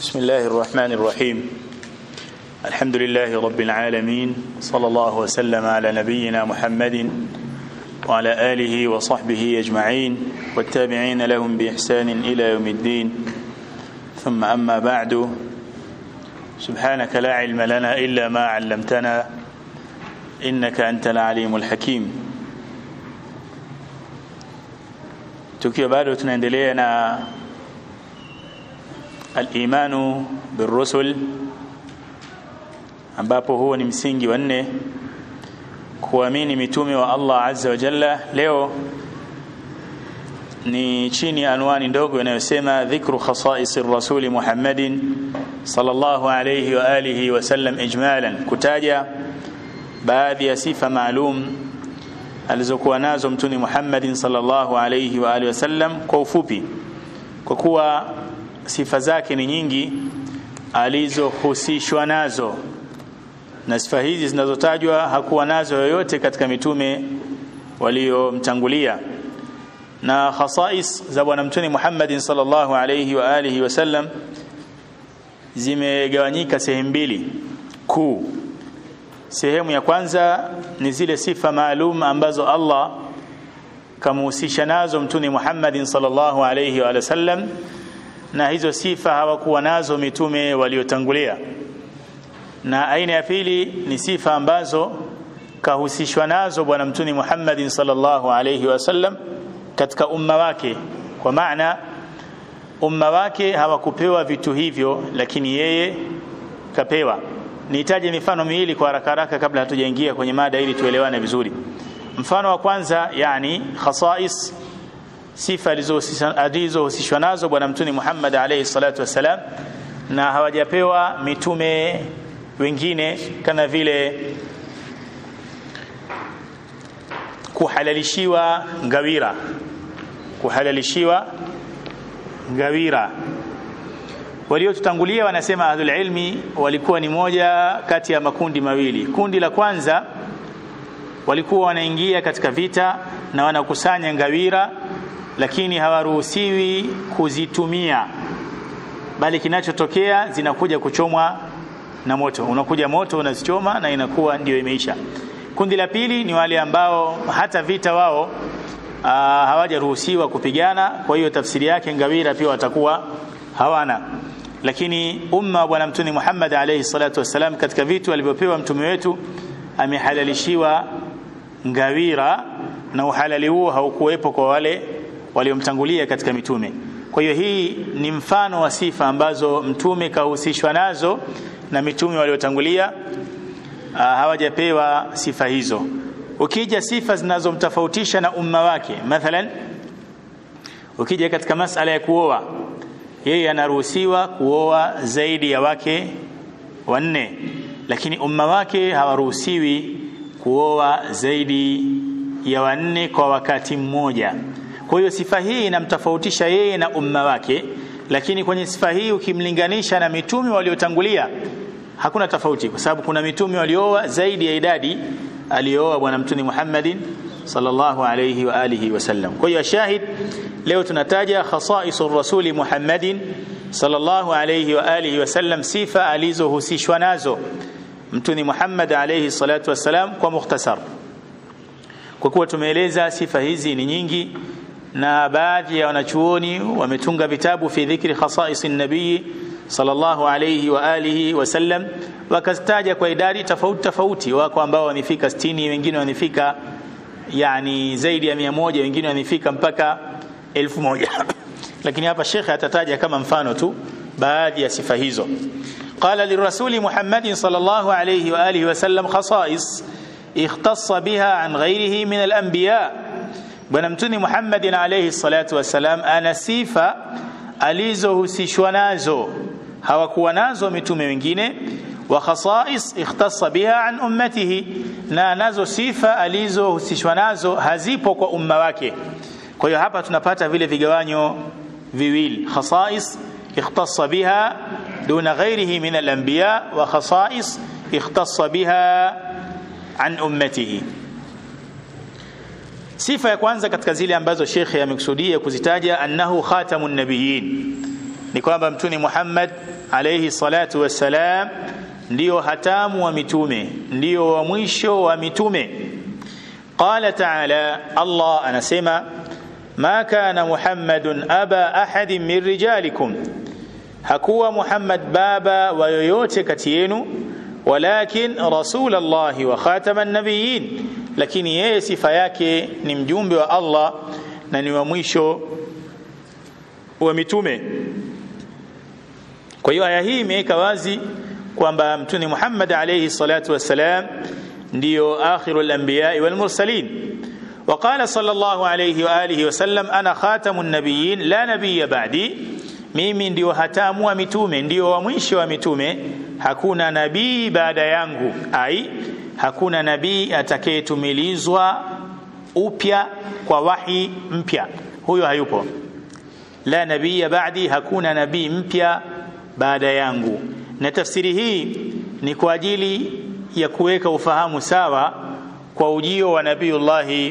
بسم الله الرحمن الرحيم الحمد لله رب العالمين صلى الله وسلم على نبينا محمد وعلى آله وصحبه أجمعين والتابعين لهم بإحسان إلى يوم الدين ثم أما بعد سبحانك لا علم لنا إلا ما علمتنا إنك أنت العليم الحكيم tukiwa bado tunaendelea na al-imanu birrusul ambapo huo ni msingi wa nne kuamini mitume wa Allah azza wa jalla leo ni chini ya anwani ndogo inayosema dhikru khasa'is ar-rasul Muhammadin sallallahu alayhi wa alihi wa sallam ijmalan kutaja baadhi ya sifa maalum alizokuwa nazo mtume Muhammadin sallallahu alayhi wa alihi wasallam kwa ufupi kwa kuwa sifa zake ni nyingi alizohusishwa nazo na sifa hizi zinazotajwa hakuwa nazo yoyote katika mitume waliomtangulia na khasais za bwana mtume Muhammadin sallallahu alayhi wa alihi wasallam zimegawanyika sehemu mbili kuu sehemu ya kwanza ni zile sifa maalum ambazo Allah kamuhusisha nazo mtume Muhammadin sallallahu alayhi wa sallam na hizo sifa hawakuwa nazo mitume waliotangulia na aina ya pili ni sifa ambazo kahusishwa nazo bwana mtume Muhammadin sallallahu alayhi wa sallam katika umma wake kwa maana umma wake hawakupewa vitu hivyo lakini yeye kapewa nihitaji mifano miwili kwa haraka haraka kabla hatujaingia kwenye mada ili tuelewane vizuri mfano wa kwanza yani khasais sifa alizohusishwa nazo bwana mtume Muhammad alayhi salatu wasalam na hawajapewa mitume wengine kama vile kuhalalishiwa ngawira kuhalalishiwa ngawira waliotutangulia wanasema ahlul ilmi walikuwa ni moja kati ya makundi mawili kundi la kwanza walikuwa wanaingia katika vita na wanakusanya ngawira lakini hawaruhusiwi kuzitumia bali kinachotokea zinakuja kuchomwa na moto unakuja moto unazichoma na inakuwa ndio imeisha kundi la pili ni wale ambao hata vita wao hawajaruhusiwa kupigana kwa hiyo tafsiri yake ngawira pia watakuwa hawana lakini umma wa bwana mtume Muhammad alayhi salatu wasalam katika vitu alivyopewa mtume wetu amehalalishiwa ngawira na uhalali huo haukuwepo kwa wale waliomtangulia katika mitume kwa hiyo hii ni mfano wa sifa ambazo mtume kahusishwa nazo na mitume waliotangulia hawajapewa sifa hizo ukija sifa zinazomtofautisha na umma wake mathalan ukija katika masala ya kuoa yeye anaruhusiwa kuoa zaidi ya wake wanne lakini umma wake hawaruhusiwi kuoa zaidi ya wanne kwa wakati mmoja kwa hiyo sifa hii inamtofautisha yeye na umma wake lakini kwenye sifa hii ukimlinganisha na mitume waliotangulia hakuna tofauti kwa sababu kuna mitume walioa zaidi ya idadi aliyooa bwana mtume Muhammadin sallallahu alayhi wa alihi wasallam kwa hiyo shahid leo tunataja khasaisur rasuli Muhammadin sallallahu alayhi wa alihi wasallam sifa alizohusishwa nazo mtume Muhammad alayhi salatu wasalam kwa mukhtasar kwa kuwa tumeeleza sifa hizi ni nyingi na baadhi ya wanachuoni wametunga vitabu fi dhikri khasaisin nabii sallallahu alayhi wa alihi wasallam wakazitaja kwa idadi tofauti tofauti wako ambao wamefika 60 wengine wamefika yani zaidi ya mia moja wengine wamefika mpaka elfu moja lakini hapa shekhe atataja kama mfano tu baadhi ya sifa hizo قال للرسول محمد صلى الله عليه وآله وسلم خصائص اختص بها عن غيره من الأنبياء bwana mtuni Muhammadin alayhi salatu wasalam ana sifa alizohusishwa nazo hawakuwa nazo mitume wengine wa khasais ikhtassa biha an ummatihi na nazo sifa alizohusishwa nazo hazipo kwa umma wake kwa hiyo hapa tunapata vile vigawanyo viwili khasais ikhtassa biha duna ghairihi min al-anbiya wa khasais ikhtassa biha an ummatihi sifa ya kwanza katika zile ambazo shekhe amekusudia kuzitaja annahu khatamun nabiyyin ni kwamba mtume Muhammad alayhi salatu wassalam ndio hatamu wa mitume ndio wa mwisho wa mitume qala ta'ala Allah anasema ma kana Muhammadun aba ahadin min rijalikum hakuwa Muhammad baba wa yoyote kati yenu walakin rasulallahi wa khataman nabiyyin lakini yeye sifa yake ni mjumbe wa Allah na ni wa mwisho wa mitume kwa hiyo aya hii imeweka wazi kwamba mtume Muhammad alayhi salatu wassalam ndio akhirul anbiya wal mursalin وقال صلى الله عليه واله وسلم انا خاتم النبيين لا نبي بعدي mimi ndio hatamu wa mitume ndio wa mwisho wa mitume hakuna nabii baada yangu ai hakuna nabii atakayetumilizwa upya kwa wahi mpya huyo hayupo la nabii baadi hakuna nabii mpya baada yangu na tafsiri hii ni kwa ajili ya kuweka ufahamu sawa kwa ujio wa nabiullahi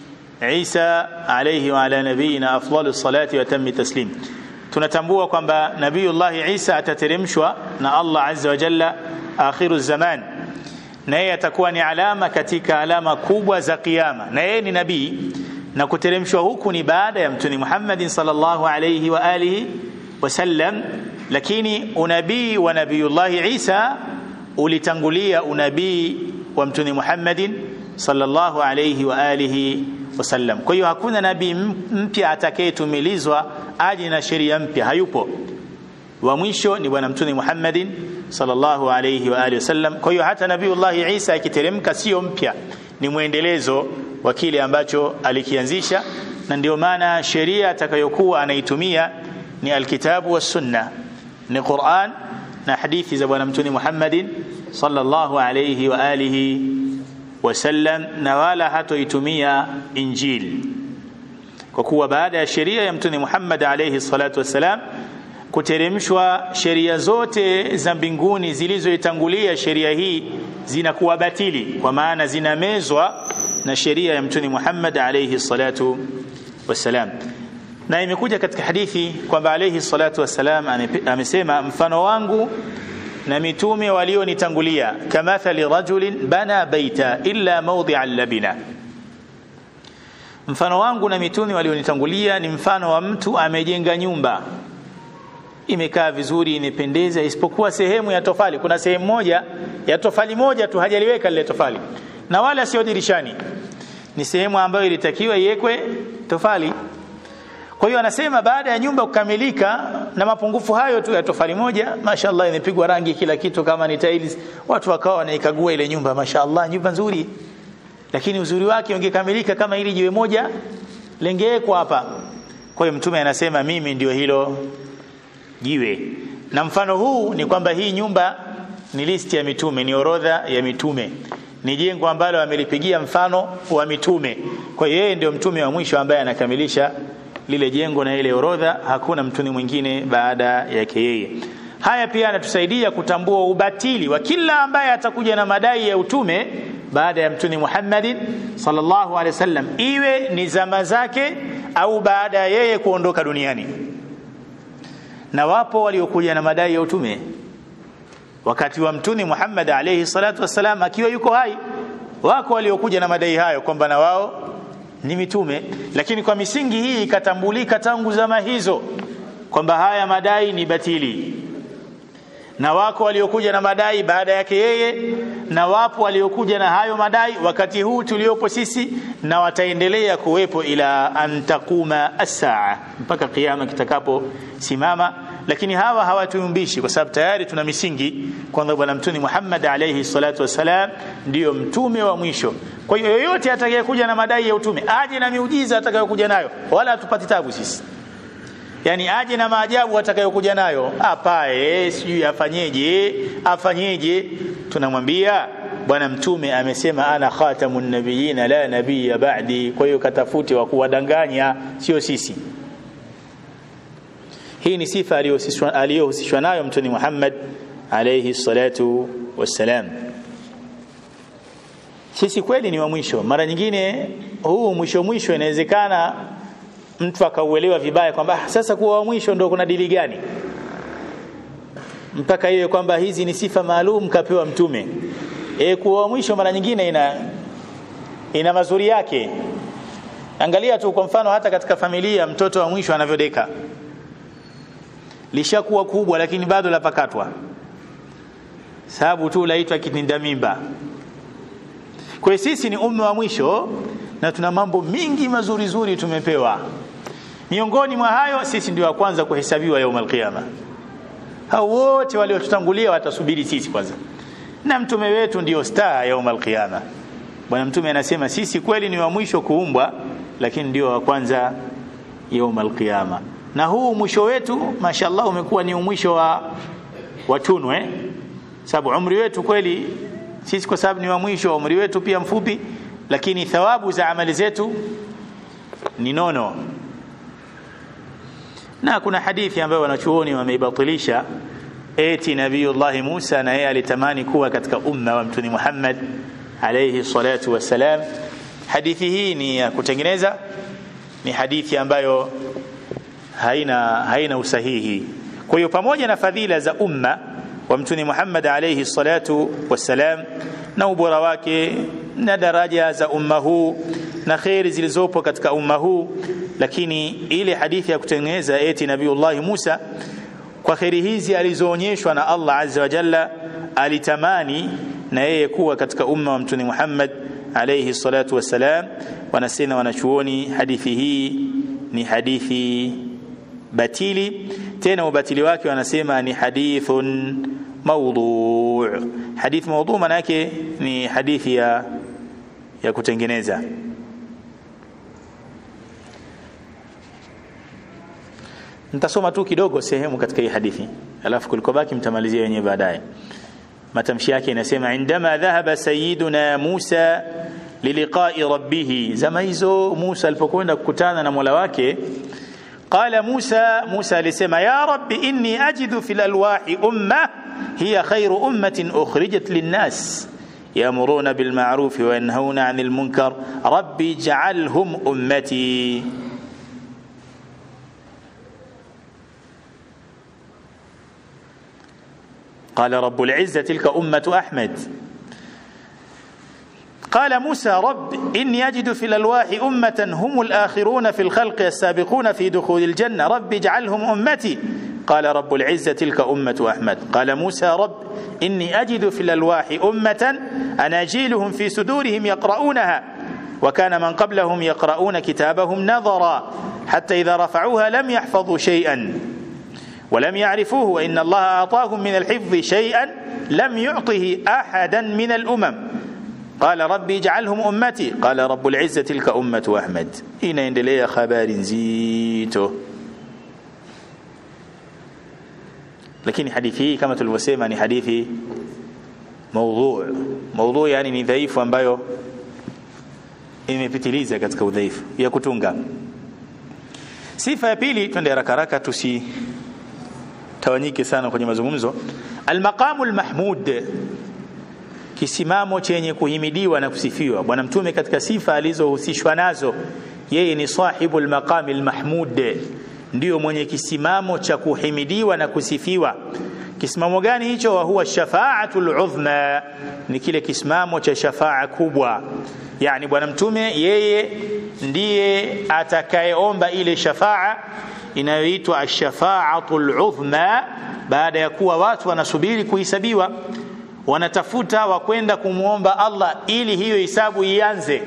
Isa alayhi wa ala nabiyina afdalu salati wa tammi taslim tunatambua kwamba nabiullahi Isa atateremshwa na Allah azza wa jalla akhiru zaman na yeye atakuwa ni alama katika alama kubwa za kiyama na yeye ni nabii na kuteremshwa huku ni baada ya mtume Muhammad sallallahu alayhi wa alihi wasallam lakini unabii wa nabiullahi Isa ulitangulia unabii wa mtume Muhammadin sallallahu alayhi wa alihi wasallam kwa hiyo hakuna nabii mpya atakayetumilizwa aje na sheria mpya hayupo wa mwisho ni bwana mtume Muhammadin sallallahu alayhi wa alihi wasallam kwa hiyo hata nabiiullah Isa akiteremka sio mpya ni mwendelezo wa kile ambacho alikianzisha na ndio maana sheria atakayokuwa anaitumia ni alkitabu was sunna ni Qur'an na hadithi za bwana mtume Muhammadin sallallahu alayhi wa alihi wasallam na wala hatoitumia injili kwa kuwa baada ya sheria ya mtume Muhammad alayhi salatu wasalam kuteremshwa sheria zote za mbinguni zilizoitangulia sheria hii zinakuwa batili kwa maana zinamezwa na sheria ya mtume Muhammad alayhi salatu wasalam na imekuja katika hadithi kwamba alayhi salatu wasalam amesema mfano wangu na mitume walionitangulia kamathali rajulin bana baita illa mawdi'a labina mfano wangu na mitume walionitangulia ni mfano wa mtu amejenga nyumba imekaa vizuri imependeza isipokuwa sehemu ya tofali kuna sehemu moja ya tofali moja tu hajaliweka lile tofali na wala sio dirishani ni sehemu ambayo ilitakiwa iwekwe tofali kwa hiyo anasema baada ya nyumba kukamilika na mapungufu hayo tu ya tofali moja mashallah imepigwa rangi kila kitu kama ni tiles watu wakawa wanaikagua ile nyumba mashallah nyumba nzuri lakini uzuri wake ungekamilika kama ili jiwe moja lengewekwa hapa kwa hiyo mtume anasema mimi ndio hilo jiwe na mfano huu ni kwamba hii nyumba ni listi ya mitume ni orodha ya mitume ni jengo ambalo amelipigia mfano wa mitume kwa hiyo yeye ndio mtume wa mwisho ambaye anakamilisha lile jengo na ile orodha hakuna mtume mwingine baada yake yeye haya pia anatusaidia kutambua ubatili wa kila ambaye atakuja na madai ya utume baada ya mtume Muhammadin sallallahu alaihi wasallam iwe ni zama zake au baada ya yeye kuondoka duniani na wapo waliokuja na madai ya utume wakati wa mtume Muhammad alayhi salatu wasalam akiwa yuko hai wako waliokuja na madai hayo kwamba na wao ni mitume lakini kwa misingi hii ikatambulika tangu zama hizo kwamba haya madai ni batili na wako waliokuja na madai baada yake yeye na wapo waliokuja na hayo madai wakati huu tuliopo sisi na wataendelea kuwepo ila antakuma as-saa mpaka kiyama kitakapo simama lakini hawa hawatuumbishi kwa sababu tayari tuna misingi kwamba bwana mtume Muhammad alayhi salatu wasalam ndiyo mtume wa mwisho kwa hiyo yoyote atakayekuja na madai ya utume aje na miujiza atakayokuja nayo wala hatupati tabu sisi yani aje na maajabu atakayokuja nayo apae sijui afanyeje afanyeje tunamwambia bwana mtume amesema ana khatamun nabiyina la nabiyya ba'di kwa hiyo katafute wa kuwadanganya sio sisi hii ni sifa aliyohusishwa nayo mtume Muhammad alayhi salatu wassalam sisi kweli ni wa mwisho mara nyingine huu mwisho mwisho inawezekana mtu akauelewa vibaya kwamba ah, sasa kuwa wa mwisho ndio kuna dili gani mpaka iwe kwamba hizi ni sifa maalum kapewa mtume e, kuwa wa mwisho mara nyingine ina ina mazuri yake angalia tu kwa mfano hata katika familia mtoto wa mwisho anavyodeka lishakuwa kubwa lakini bado lapakatwa sababu tu laitwa kitinda mimba kwa sisi ni umma wa mwisho na tuna mambo mingi mazuri zuri tumepewa miongoni mwa hayo sisi ndio wa kwanza kuhesabiwa yaum alqiyama hao wote waliotutangulia watasubiri sisi kwanza na mtume wetu ndio star yaum alqiyama bwana mtume anasema sisi kweli ni wa mwisho kuumbwa lakini ndio wa kwanza yaum alqiyama na huu mwisho wetu mashallah umekuwa ni mwisho wa watunwe eh? sababu umri wetu kweli sisi kwa sababu ni wa mwisho umri wetu pia mfupi lakini thawabu za amali zetu ni nono na kuna hadithi ambayo wanachuoni wameibatilisha eti nabiyullah Musa na yeye alitamani kuwa katika umma wa mtume Muhammad alayhi salatu wassalam hadithi hii ni ya kutengeneza ni hadithi ambayo haina haina usahihi kwa hiyo pamoja na fadhila za umma wa mtume Muhammad alayhi salatu wassalam na ubora wake na daraja za umma huu na khairi zilizopo katika umma huu lakini ile hadithi ya kutengeneza eti nabiullah Musa kwa khairi hizi alizoonyeshwa na Allah azza wa jalla alitamani na yeye kuwa katika umma wa mtume Muhammad alayhi salatu wassalam wanasema wanachuoni hadithi hii ni hadithi batili tena ubatili wake wanasema ni hadithun maudhu hadith maudhu maana yake ni hadithi ya ya kutengeneza nitasoma tu kidogo sehemu katika hii hadithi alafu kulikobaki mtamalizia wenyewe baadaye matamshi yake inasema indama dhahaba sayyiduna Musa liliqa'i rabbih zama hizo Musa alipokwenda kukutana na Mola wake قال موسى موسى لسما يا رب إني أجد في الألواح أمة هي خير أمة أخرجت للناس يأمرون بالمعروف وينهون عن المنكر ربي اجعلهم أمتي قال رب العزة تلك أمة أحمد قال موسى رب إني أجد في الألواح أمة هم الآخرون في الخلق السابقون في دخول الجنة رب اجعلهم أمتي قال رب العزة تلك أمة أحمد قال موسى رب إني أجد في الألواح أمة أناجيلهم في صدورهم يقرؤونها وكان من قبلهم يقرؤون كتابهم نظرا حتى إذا رفعوها لم يحفظوا شيئا ولم يعرفوه وإن الله أعطاهم من الحفظ شيئا لم يعطه أحدا من الأمم قال ربي اجعلهم أمتي قال رب العزة تلك أمة أحمد إن يندلي خبار زيته lakini hadithi hii kama tulivyosema ni hadithi maudhu maudhu yani ni dhaifu ambayo imepitiliza katika udhaifu ya kutunga sifa ya pili twende haraka haraka tusitawanyike sana kwenye mazungumzo almaqamu almahmud kisimamo chenye kuhimidiwa na kusifiwa bwana mtume katika sifa alizohusishwa nazo yeye ni sahibu almaqami almahmud ndio mwenye kisimamo cha kuhimidiwa na kusifiwa kisimamo gani hicho wa huwa shafaatul udhma ni kile kisimamo cha shafaa kubwa yani bwana mtume yeye ndiye atakayeomba ile shafaa inayoitwa ashafaatul udhma baada ya kuwa watu wanasubiri kuhesabiwa wanatafuta wakwenda kumwomba Allah ili hiyo hisabu ianze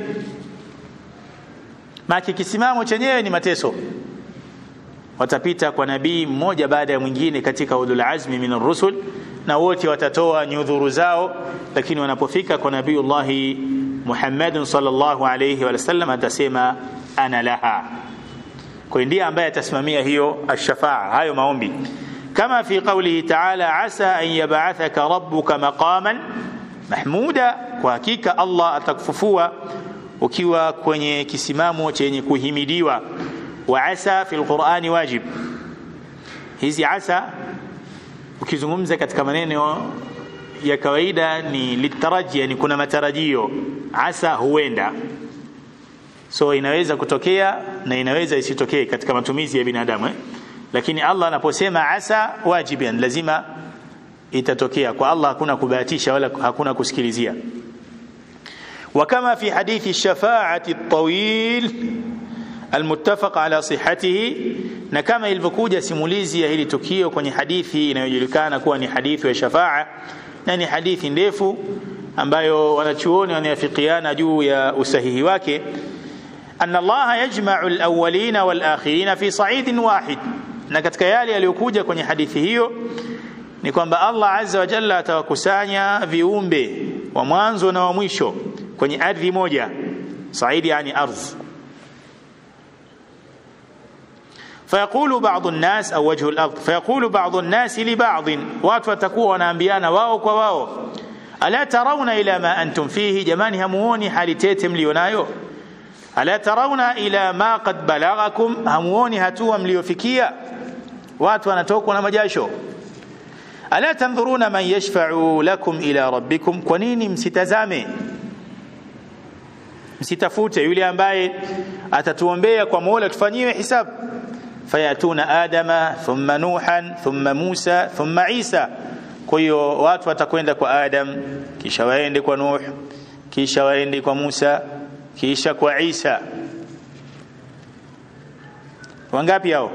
maki kisimamo chenyewe ni mateso watapita kwa nabii mmoja baada ya mwingine katika ulul azmi min rusul na wote watatoa nyudhuru zao lakini wanapofika kwa nabiiullah Muhammad sallallahu alayhi wa sallam atasema ana laha kwa ndiye ambaye atasimamia hiyo ashafaa hayo maombi kama fi qawlihi ta'ala asa an yab'athaka rabbuka maqaman mahmuda kwa hakika Allah atakufufua ukiwa kwenye kisimamo chenye kuhimidiwa wa asa fi alqur'ani wajib hizi asa ukizungumza katika maneno ya kawaida ni litaraji yani kuna matarajio asa huenda so inaweza kutokea na inaweza isitokee katika matumizi ya binadamu eh? lakini Allah anaposema asa wajiban lazima itatokea kwa Allah hakuna kubahatisha wala hakuna kusikilizia وكما في حديث الشفاعة الطويل المتفق على صحته na kama ilivyokuja simulizi ya hili tukio kwenye hadithi inayojulikana kuwa ni hadithi ya shafaa na ni hadithi ndefu ambayo wanachuoni wanayafikiana juu ya usahihi wake anna Allah yajma'u al-awwalina wal-akhirina fi sa'idin wahid na katika yale yaliyokuja kwenye hadithi hiyo ni kwamba Allah azza wa jalla atawakusanya viumbe wa mwanzo na wa mwisho kwenye ardhi moja saidi yani ardh فيقول بعض الناس أو وجه الأرض فيقول بعض الناس لبعض watu watakuwa wanaambiana wao kwa wao ala tarawna ila ma antum fihi jamani hamuoni hali tete mlionayo ala tarawna ila ma qad balaghakum hamuoni hatua mliofikia watu wanatokwa na majasho ala tandhuruna man yashfa'u lakum ila rabbikum kwa nini msitazame msitafute yule ambaye atatuombea kwa Mola tufanyiwe hisabu fayatuna adama thumma nuhan thumma musa thumma isa kwa hiyo watu watakwenda kwa adam kisha waende kwa nuh kisha waende kwa musa kisha kwa isa wangapi hao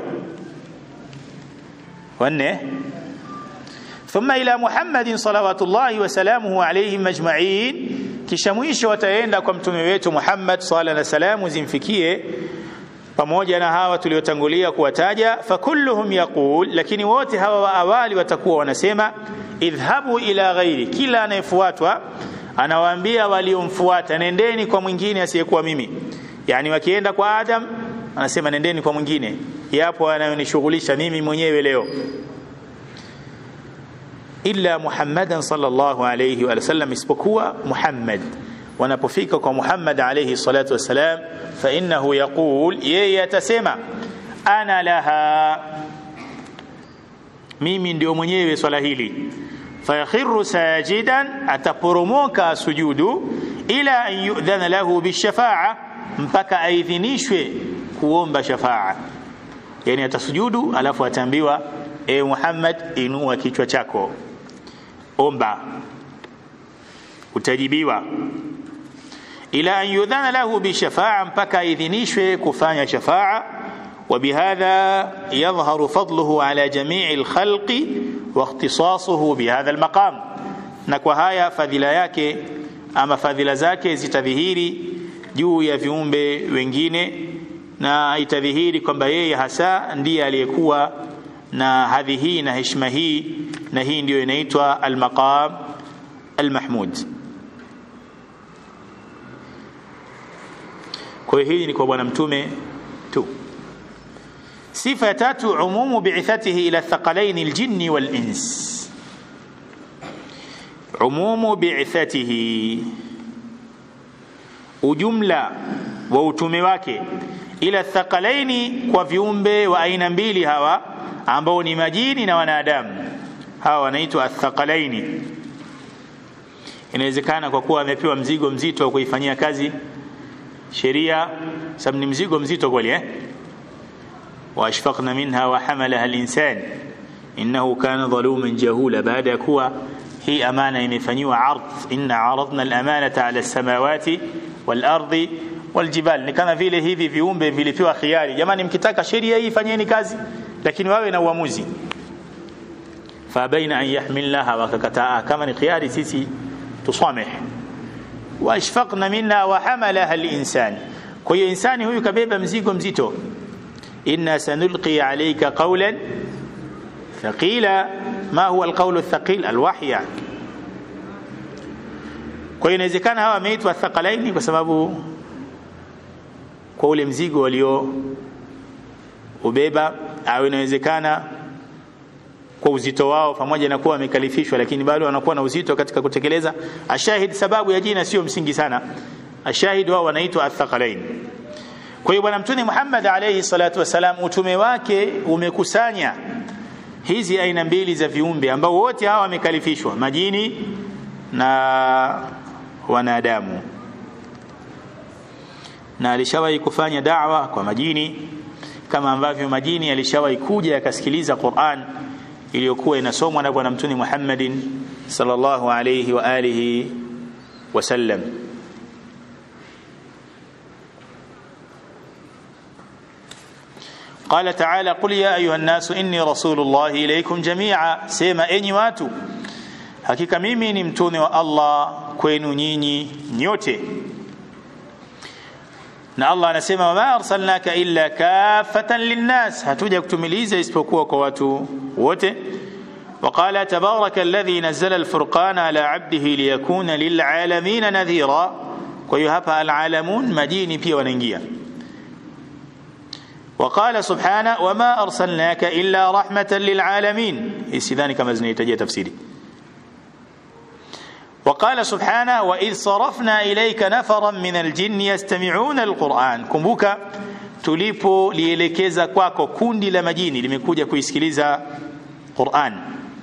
wanne thumma ila muhammadin salawatullahi wa salamuhu alayhim ajma'in kisha mwisho wataenda kwa mtume wetu Muhammad sala na salamu zimfikie pamoja na hawa tuliotangulia kuwataja fakulluhum yaqul lakini wote hawa wa awali watakuwa wanasema idhhabu ila ghairi kila anayefuatwa anawaambia waliomfuata nendeni kwa mwingine asiyekuwa mimi yani wakienda kwa Adam anasema nendeni kwa mwingine yapo anayonishughulisha mimi mwenyewe leo illa Muhammadan sallallahu alayhi wa sallam isipokuwa Muhammad wanapofika kwa Muhammad alayhi salatu wasalam fa innahu yaqul yeye atasema ana laha mimi ndio mwenyewe swala hili fayakhiru sajidan ataporomoka sujudu ila an yu'dhana lahu bishafa'a mpaka aidhinishwe kuomba shafa'a yani atasujudu alafu ataambiwa e Muhammad inua kichwa chako omba utajibiwa ila an yudhana lahu bishafa'a mpaka idhinishwe kufanya shafa'a وبهذا يظهر فضله على جميع الخلق واختصاصه بهذا المقام na kwa haya fadhila yake ama fadhila zake zitadhihiri juu ya viumbe wengine na itadhihiri kwamba yeye hasa ndiye aliyekuwa na hadhi hii na heshima hii na hii ndiyo inaitwa almaqam almahmud kwa hiyo hii ni kwa bwana mtume tu sifa ya tatu umumu bi'ithatihi ila thaqalain aljinni wal ins umumu bi'ithatihi ujumla wa utume wake ila thaqalaini kwa viumbe wa aina mbili hawa ambao ni majini na wanadamu hawa wanaitwa athaqalaini inawezekana kwa kuwa amepewa mzigo mzito wa kuifanyia kazi sheria sababu ni mzigo mzito kweli eh واشفقنا منها وحملها الانسان انه كان ظلوما جهولا بعد ya kuwa hii amana imefanyiwa ardh inna aradna al-amanata ala as-samawati wal-ardi wal-jibal ni kama vile hivi viumbe vilipewa khiari jamani mkitaka sheria hii fanyeni kazi lakini wawe na uamuzi fabaina an yahmilnaha wakakataa kama ni khiari sisi tusameh washfaqna minha wa hamalaha al-insan kwa hiyo insani huyu kabeba mzigo mzito إنا سنلقي عليك قولا ثقيلا ما هو القول الثقيل الوحي يعني kwa hiyo inawezekana hawa wameitwa thaqalaini kwa sababu kwa ule mzigo walio ubeba au inawezekana kwa uzito wao pamoja na kuwa wamekalifishwa lakini bado wanakuwa na uzito katika kutekeleza ashahid sababu ya jina sio msingi sana ashahid wao wanaitwa athaqalaini kwa hiyo bwana mtume Muhammad alayhi salatu wasalam utume wake umekusanya hizi aina mbili za viumbe ambao wote hawa wamekalifishwa majini na wanadamu na alishawahi kufanya da'wa kwa majini kama ambavyo majini yalishawahi kuja yakasikiliza Qur'an iliyokuwa inasomwa na bwana mtume Muhammadin sallallahu alayhi wa alihi wasallam قال تعالى قل يا أيها الناس إني رسول الله إليكم جميعا سيما أني واتو hakika mimi ni mtume wa Allah kwenu nyinyi nyote na Allah anasema wama arsalnaka illa kafatan linnas hatuja kutumiliza isipokuwa kwa watu wote وقال تبارك الذي نزل الفرقان على عبده ليكون للعالمين نذيرا kwa hiyo hapa alalamun majini pia wanaingia وقال سبحانه وما أرسلناك إلا رحمة للعالمين إسيذاني كما زنيتجي تفسيري وقال سبحانه وإذ صرفنا إليك نفرا من الجن يستمعون القرآن كمبوكا tulipo lielekeza kwako kundi la majini limekuja kuisikiliza Qur'an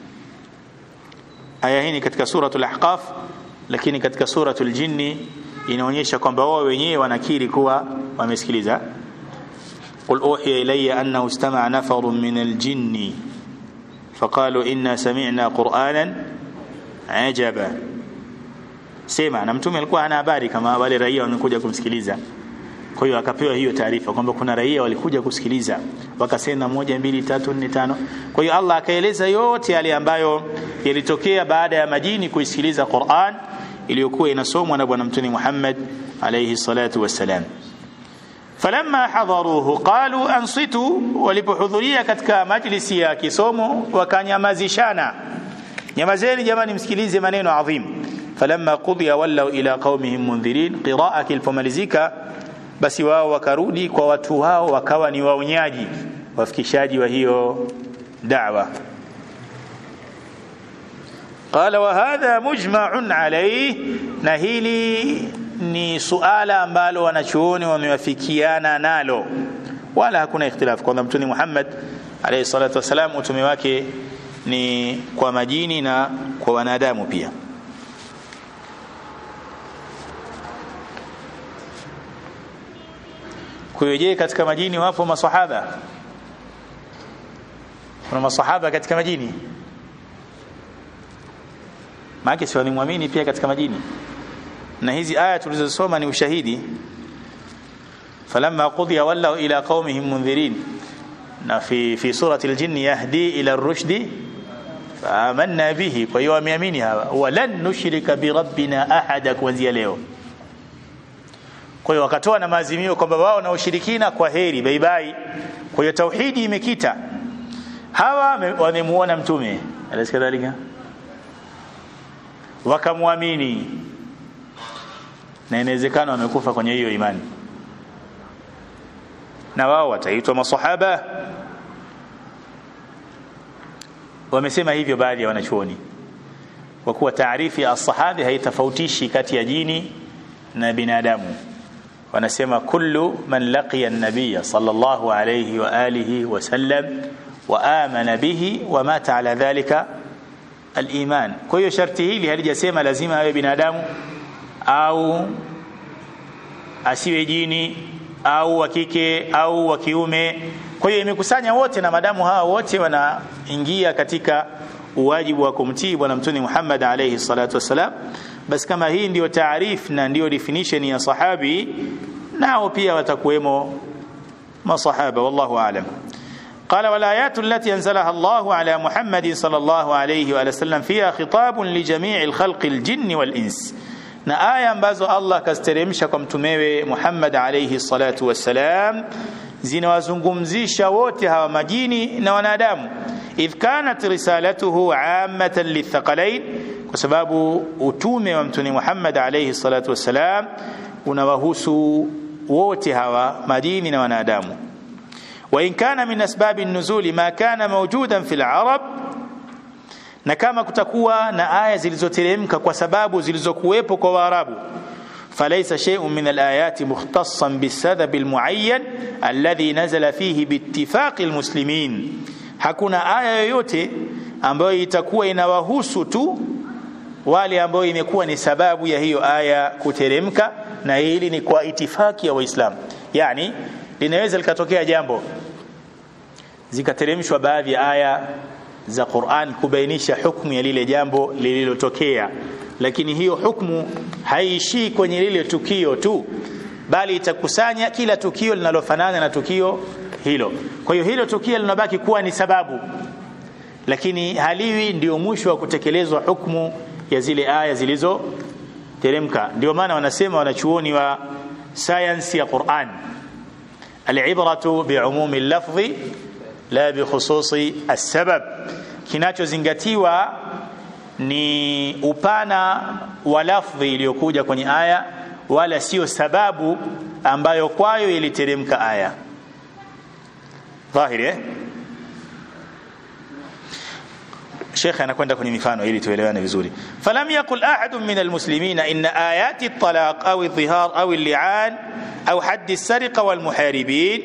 aya hii ni katika suratul ahqaf lakini katika suratul jinni inaonyesha kwamba wao wenyewe wanakiri kuwa wamesikiliza قل أوحي إلي أنه استمع نفر من الجن فقالوا إنا سمعنا قرآنا عجبا sema na mtume alikuwa hana habari kama wale raia wamekuja kumsikiliza kwa hiyo akapewa hiyo taarifa kwamba kuna raia walikuja kusikiliza wakasema moja mbili tatu nne tano kwa hiyo Allah akaeleza yote yale ambayo yalitokea baada ya majini kuisikiliza Qur'an iliyokuwa inasomwa na bwana mtume Muhammad alayhi salatu wassalam falamma hadaruhu qalu ansitu walipohudhuria katika majlisi ya kisomo wakanyamazishana nyamazeni jamani msikilize maneno adhim falamma qudiya wallau ila qaumihim mundhirin qiraa kilipomalizika basi wao wakarudi kwa watu wao wakawa ni waonyaji wafikishaji wa hiyo da'wa qala wa hadha mujma'un alayhi na hili ni suala ambalo wanachuoni wamewafikiana nalo wala hakuna ikhtilafu kwamba mtume Muhammad alayhi salatu wasalam utume wake ni kwa majini na kwa wanadamu pia kuyoje katika majini wapo masahaba kuna masahaba katika majini maana si walimwamini pia katika majini na hizi aya tulizosoma ni ushahidi falamma qudiya wallau ila qaumihim mundhirin na fi fi surati aljin yahdi ila ar-rushdi faamanna bihi kwa hiyo wameamini hawa walan nushrika bi rabbina ahada kuanzia leo kwa hiyo wakatoa na maazimio kwamba wao na ushirikina kwa heri bye bye kwa hiyo tauhidi imekita hawa wamemuona mtume alasikadhalika wakamwamini na inawezekana wamekufa kwenye hiyo imani na wao wataitwa masahaba wamesema hivyo baadhi ya wanachuoni kwa kuwa taarifi ya sahabi haitofautishi kati ya jini na binadamu wanasema kullu man laqiya an-nabiy sallallahu alayhi wa alihi wa sallam wa amana bihi wa mata ala dhalika al-iman kwa hiyo sharti hili halijasema lazima awe binadamu au asiwe jini au wa kike au wa kiume kwa hiyo imekusanya wote na madamu hawa wote wanaingia katika uwajibu wa kumtii bwana mtume Muhammad alayhi salatu wasalam basi kama hii ndiyo taarif na ndiyo definition ya sahabi nao pia watakuwemo masahaba wallahu aalam قال والآيات التي أنزلها الله على محمد صلى الله عليه وآله وسلم فيها خطاب لجميع الخلق الجن والإنس na aya ambazo Allah kaziteremsha kwa mtumewe Muhammad alayhi salatu wassalam zinawazungumzisha wote hawa majini na wanadamu idh kanat risalatuhu ammatan lithaqalain kwa sababu utume wa mtume Muhammad alayhi salatu wassalam unawahusu wote hawa majini na wanadamu wa in kana min asbabi nuzuli ma kana mawjudan fil arab na kama kutakuwa na aya zilizoteremka kwa sababu zilizokuwepo kwa Waarabu falaysa shay'un min alayati mukhtassan bisadab almuayyan alladhi nazala fihi biittifaqi almuslimin hakuna aya yoyote ambayo itakuwa inawahusu tu wale ambao imekuwa ni sababu ya hiyo aya kuteremka na hili ni kwa itifaki ya waislamu yani linaweza likatokea jambo zikateremshwa baadhi ya aya za Qur'an kubainisha hukumu ya lile jambo lililotokea lakini hiyo hukumu haiishii kwenye lile tukio tu bali itakusanya kila tukio linalofanana na tukio hilo kwa hiyo hilo tukio linabaki kuwa ni sababu lakini haliwi ndio mwisho wa kutekelezwa hukumu ya zile aya zilizoteremka ndio maana wanasema wanachuoni wa science ya Qur'an al-ibratu bi'umumi al-lafzi la bikhususi as-sabab kinachozingatiwa ni upana wa lafdhi iliyokuja kwenye aya wala sio sababu ambayo kwayo iliteremka aya dhahiri eh Sheikh anakwenda kwenye mifano ili tuelewane vizuri. Falam yakul ahadun min almuslimina inna ayati at-talaq aw adh-dhihar aw al-li'an aw hadd as-sariqa wal muharibin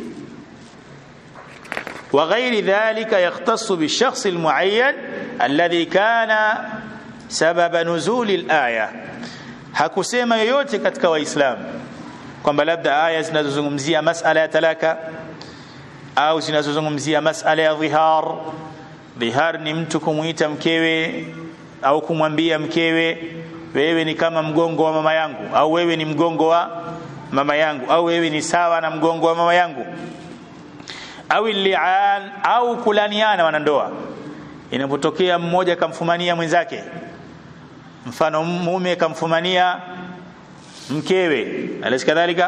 وغير ذلك يختص بالشخص المعين الذي كان سبب نزول الآية hakusema yoyote katika waislamu kwamba labda aya zinazozungumzia masala ya talaka au zinazozungumzia masala ya dhihar dhihar ni mtu kumuita mkewe au kumwambia mkewe wewe ni kama mgongo wa mama yangu au wewe ni mgongo wa mama yangu au wewe ni sawa na mgongo wa mama yangu au li'an au kulaniana wanandoa inapotokea mmoja kamfumania mwenzake mfano mume kamfumania mkewe alisi kadhalika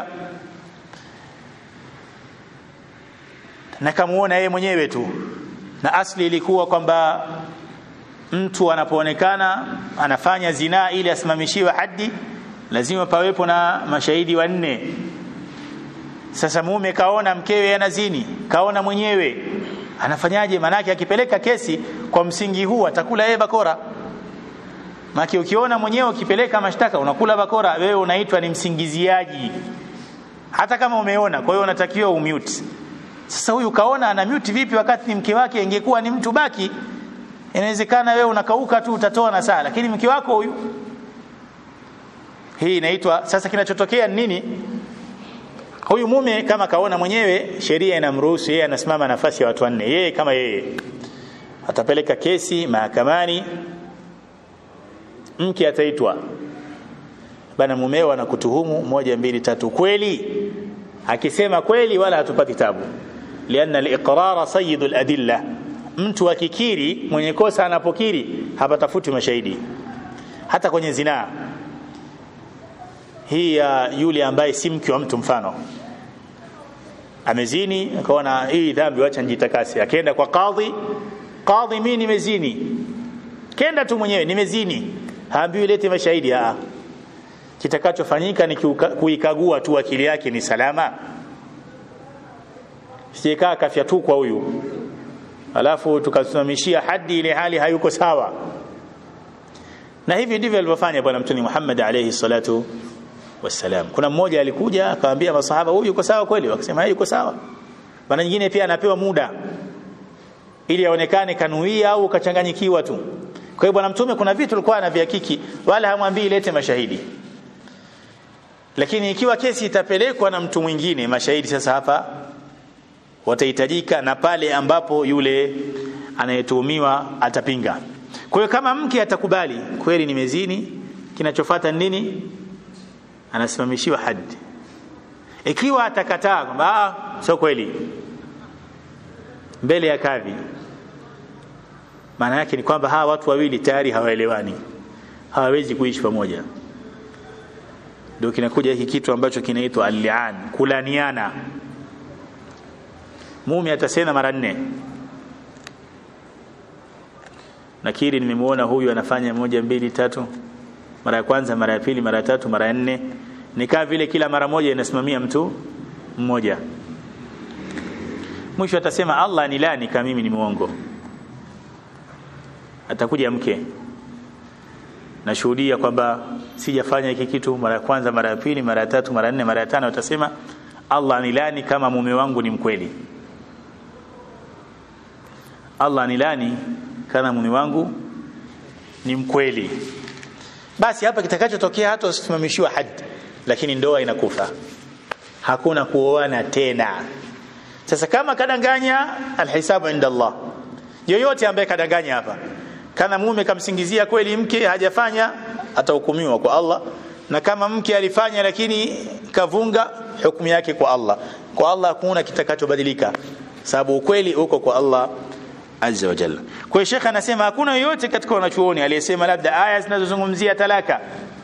na kamuona yeye mwenyewe tu na asli ilikuwa kwamba mtu anapoonekana anafanya zinaa ili asimamishiwe hadi lazima pawepo na mashahidi wanne sasa mume kaona mkewe anazini kaona mwenyewe anafanyaje manake akipeleka kesi kwa msingi huu atakula yeye bakora maki ukiona mwenyewe ukipeleka mashtaka unakula bakora wewe unaitwa ni msingiziaji hata kama umeona kwa hiyo unatakiwa umute sasa huyu kaona ana mute vipi wakati ni mke wake ingekuwa ni mtu baki inawezekana wewe unakauka tu utatoa na saa lakini mke wako huyu hii inaitwa sasa kinachotokea nini huyu mume kama kaona mwenyewe sheria inamruhusu yeye anasimama nafasi ya watu wanne yeye kama yeye atapeleka kesi mahakamani mke ataitwa bana mumeo anakutuhumu moja mbili tatu kweli akisema kweli wala hatupati tabu lianna al-iqrara sayyidul adilla mtu akikiri mwenye kosa anapokiri hapatafuti mashahidi hata kwenye zinaa hii ya yule ambaye si mke wa mtu mfano amezini akaona hii dhambi wacha nijitakase akaenda kwa kadhi kadhi mimi nimezini kenda tu mwenyewe nimezini haambiwi lete mashahidi a kitakachofanyika ni kuikagua tu akili yake ni salama sijekaa kafya tu kwa huyu alafu tukasimamishia hadi ile hali hayuko sawa na hivi ndivyo alivyofanya bwana mtume Muhammad alayhi salatu wassalam kuna mmoja alikuja akamwambia masahaba huyu yuko sawa kweli wakasema yuko sawa bwana nyingine pia anapewa muda ili aonekane kanuia au kachanganyikiwa tu kwa hiyo bwana mtume kuna vitu alikuwa anavihakiki wala hamwambii lete mashahidi lakini ikiwa kesi itapelekwa na mtu mwingine mashahidi sasa hapa watahitajika na pale ambapo yule anayetuhumiwa atapinga kwa hiyo kama mke atakubali kweli nimezini kinachofuata nini anasimamishiwa hadi ikiwa atakataa kwamba sio kweli mbele ya kadhi maana yake ni kwamba hawa watu wawili tayari hawaelewani hawawezi kuishi pamoja ndio kinakuja hiki kitu ambacho kinaitwa al-li'an kulaniana mume atasema mara nne nakiri nimemuona huyu anafanya moja mbili tatu mara ya kwanza mara ya pili mara ya tatu mara ya nne nikaa vile kila mara moja inasimamia mtu mmoja mwisho atasema Allah ni lani kama mimi ni muongo atakuja mke nashuhudia kwamba sijafanya hiki kitu mara ya kwanza mara ya pili mara ya tatu mara ya nne mara ya tano atasema Allah ni lani kama mume wangu ni mkweli Allah ni lani kama mume wangu ni mkweli basi hapa kitakachotokea hata usimamishiwa hadi lakini ndoa inakufa hakuna kuoana tena sasa kama kadanganya alhisabu inda Allah yoyote ambaye kadanganya hapa kana mume kamsingizia kweli mke hajafanya atahukumiwa kwa Allah na kama mke alifanya lakini kavunga hukumu yake kwa Allah kwa Allah hakuna kitakachobadilika sababu ukweli uko kwa Allah azza wa jalla kwa hiyo shekha anasema hakuna yoyote katika wanachuoni aliyesema labda aya zinazozungumzia talaka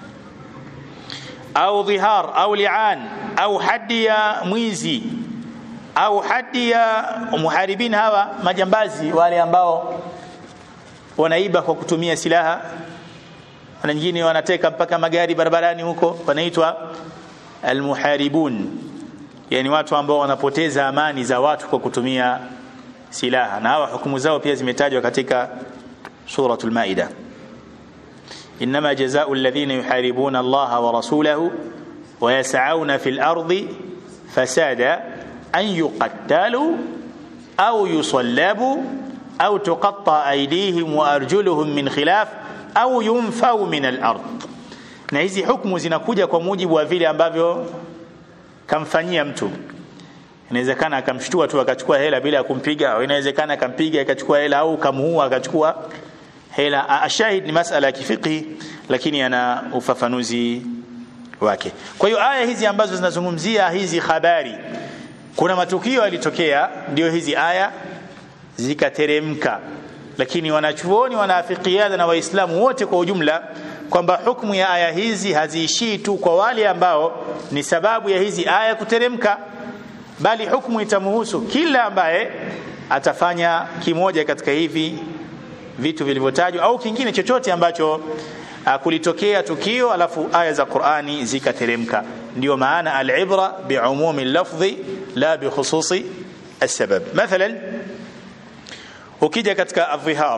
au dhihar au li'an au hadi ya mwizi au hadi ya muharibin hawa majambazi wale ambao wanaiba kwa kutumia silaha na nyingine wanateka mpaka magari barabarani huko wanaitwa almuharibun yani watu ambao wanapoteza amani za watu kwa kutumia silaha na hawa hukumu zao pia zimetajwa katika suratul maida انما جزاء الذين يحاربون الله ورسوله ويسعون في الارض فسادا ان يقتلوا او يصلبوا au tuqatta aydihim wa arjuluhum min khilaf au yunfau min al-ard na hizi hukumu zinakuja kwa mujibu wa vile ambavyo kamfanyia mtu inawezekana akamshtua tu akachukua hela bila ya kumpiga au inawezekana akampiga akachukua hela au kamuua akachukua hela ashahid ni masala ya kifiqhi lakini ana ufafanuzi wake kwa hiyo aya hizi ambazo zinazungumzia hizi habari kuna matukio yalitokea ndio hizi aya zikateremka lakini wanachuoni wanaafikiana na waislamu wote kwa ujumla kwamba hukumu ya aya hizi haziishii tu kwa wale ambao ni sababu ya hizi aya kuteremka bali hukumu itamhusu kila ambaye atafanya kimoja katika hivi vitu vilivyotajwa au kingine chochote ambacho uh, kulitokea tukio alafu aya za Qur'ani zikateremka ndio maana al-ibra bi'umumi lafdhi la bi khususi السبب مثلا ukija katika adhihar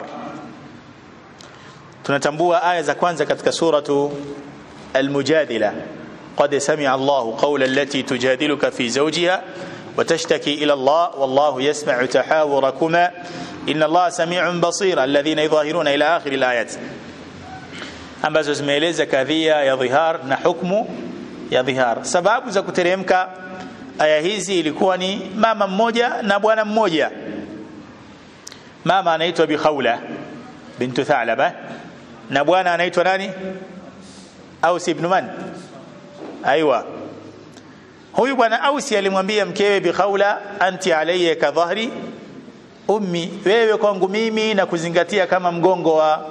tunatambua aya za kwanza katika suratu almujadila qad sami'a Allahu qawla allati tujadiluka fi zawjiha وتشتكي إلى الله والله يسمع تحاوركما إن الله سميع بصير الذين يظاهرون إلى آخر الآيات ambazo zimeeleza kadhia ya dhihar na hukmu ya dhihar sababu za kuteremka aya hizi ilikuwa ni mama mmoja na bwana mmoja mama anaitwa Bikhawla bintu Thalaba na bwana anaitwa nani Aus ibn Man aiwa huyu bwana Ausi alimwambia mkewe Bikhawla anti alayya ka dhahri ummi wewe kwangu mimi na kuzingatia kama mgongo wa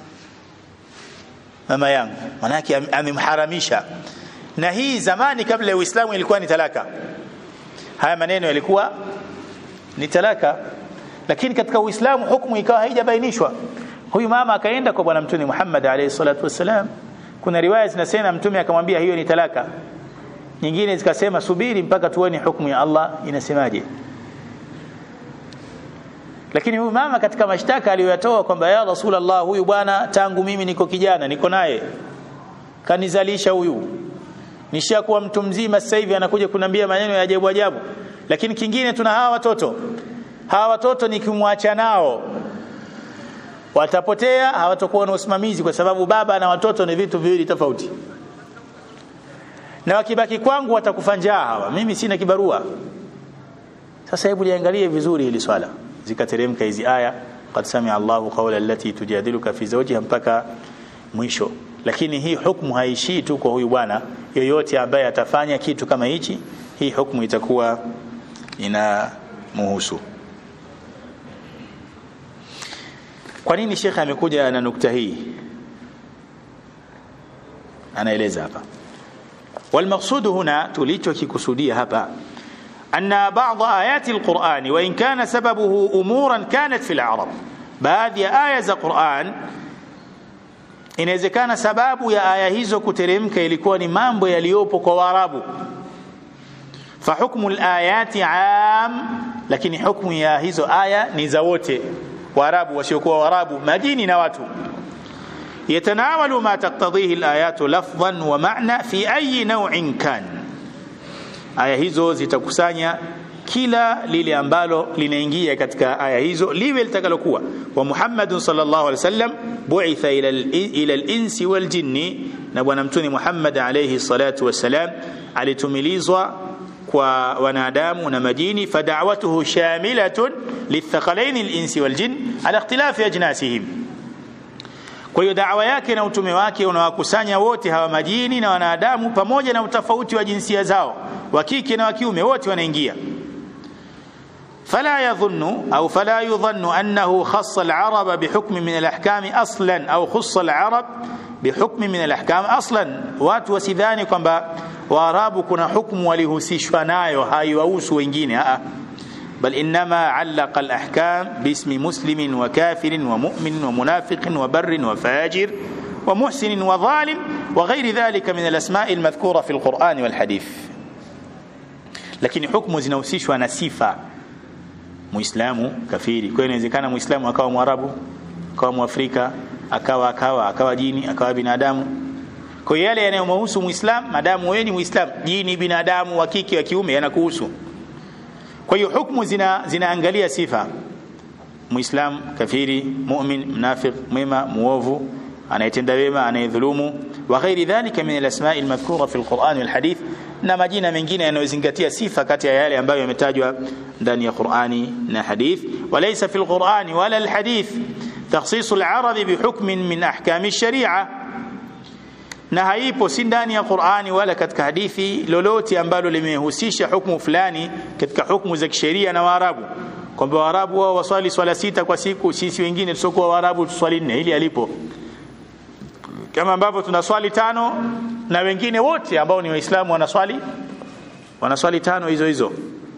mama yangu manake amemharamisha na hii zamani kabla ya Uislamu ilikuwa ni talaka haya maneno yalikuwa ni talaka lakini katika Uislamu hukumu ikawa haijabainishwa huyu mama akaenda kwa bwana mtume Muhammad alayhi salatu wasalam kuna riwaya zinasema mtume akamwambia hiyo ni talaka nyingine zikasema subiri mpaka tuone hukumu ya Allah inasemaje lakini huyu mama katika mashtaka aliyoyatoa kwamba ya Rasulullah huyu bwana tangu mimi niko kijana niko naye kanizalisha huyu nishakuwa mtu mzima sasa hivi anakuja kuniambia maneno ya ajabu ajabu lakini kingine tuna hawa watoto hawa watoto nikimwacha nao watapotea hawatakuwa na usimamizi kwa sababu baba na watoto ni vitu viwili tofauti na wakibaki kwangu watakufa njaa hawa mimi sina kibarua sasa hebu liangalie vizuri hili swala zikateremka hizi aya qad sami Allahu qawla allati tujadiluka fi zawjiha mpaka mwisho lakini hii hukumu haishii tu kwa huyu bwana yoyote ambaye atafanya kitu kama hichi hii hukumu itakuwa ina muhusu kwa nini shekhe amekuja na nukta hii anaeleza hapa والمقصود هنا tulichokikusudia hapa أن بعض آيات القرآن وإن كان سببه أمورا كانت في العرب baadhi ya aya za Qur'an inawezekana sababu ya aya hizo kuteremka ilikuwa ni mambo yaliyopo kwa Waarabu fa hukmu al-ayati am lakini hukmu ya hizo aya ni za wote Waarabu wasiokuwa Waarabu majini na watu يتناول ما تقتضيه الآيات لفظا ومعنى في أي نوع كان aya hizo zitakusanya kila lile ambalo linaingia katika aya hizo liwe litakalokuwa wa Muhammadun sallallahu alaihi wasallam bu'itha ila ila al-insi wal jinni na bwana mtume Muhammad alayhi salatu wassalam alitumilizwa kwa wanadamu na majini fada'watuhu shamilatun lithaqalain al-insi wal jin ala ikhtilafi ajnasihim kwa hiyo da'wa yake na utume wake unawakusanya wote hawa majini na wanadamu pamoja na utofauti wa jinsia zao wa kike na wa kiume wote wanaingia فلا يظن أو فلا يظن أنه خص العرب بحكم من الأحكام أصلا أو خص العرب بحكم من الأحكام أصلا watu wasidhani kwamba waarabu kuna hukumu walihusishwa nayo haiwahusu wengine بل إنما علق الأحكام باسم مسلم وكافر ومؤمن ومنافق وبر وفاجر ومحسن وظالم وغير ذلك من الأسماء المذكورة في القرآن والحديث لكن حكم zinahusishwa na sifa muislamu kafiri kwa hiyo inawezekana muislamu akawa mwarabu akawa mwafrika akawa akawa akawa jini akawa binadamu kwa hiyo yale yanayomhusu muislamu madamu wewe ni muislamu jini binadamu wa kike wa kiume yanakuhusu kwa hiyo hukumu zina zinaangalia sifa muislam kafiri mu'min mnafiq mwema muovu anayetenda wema anayedhulumu wa ghairi dhalika min alasma'i almadhkura fi alquran walhadith na majina mengine yanayozingatia sifa kati ya yale ambayo yametajwa ndani ya Qur'ani na hadith walaysa fi alquran wala alhadith takhsis alarabi bihukmin min ahkami alshari'a na haipo si ndani ya Qur'ani wala katika hadithi lolote ambalo limehusisha hukumu fulani katika hukumu za kisheria na Waarabu kwamba Waarabu wao waswali swala sita kwa siku sisi wengine tusokuwa Waarabu tuswali nne ili alipo kama ambavyo tunaswali tano na wengine wote ambao ni waislamu wanaswali wanaswali tano hizo hizo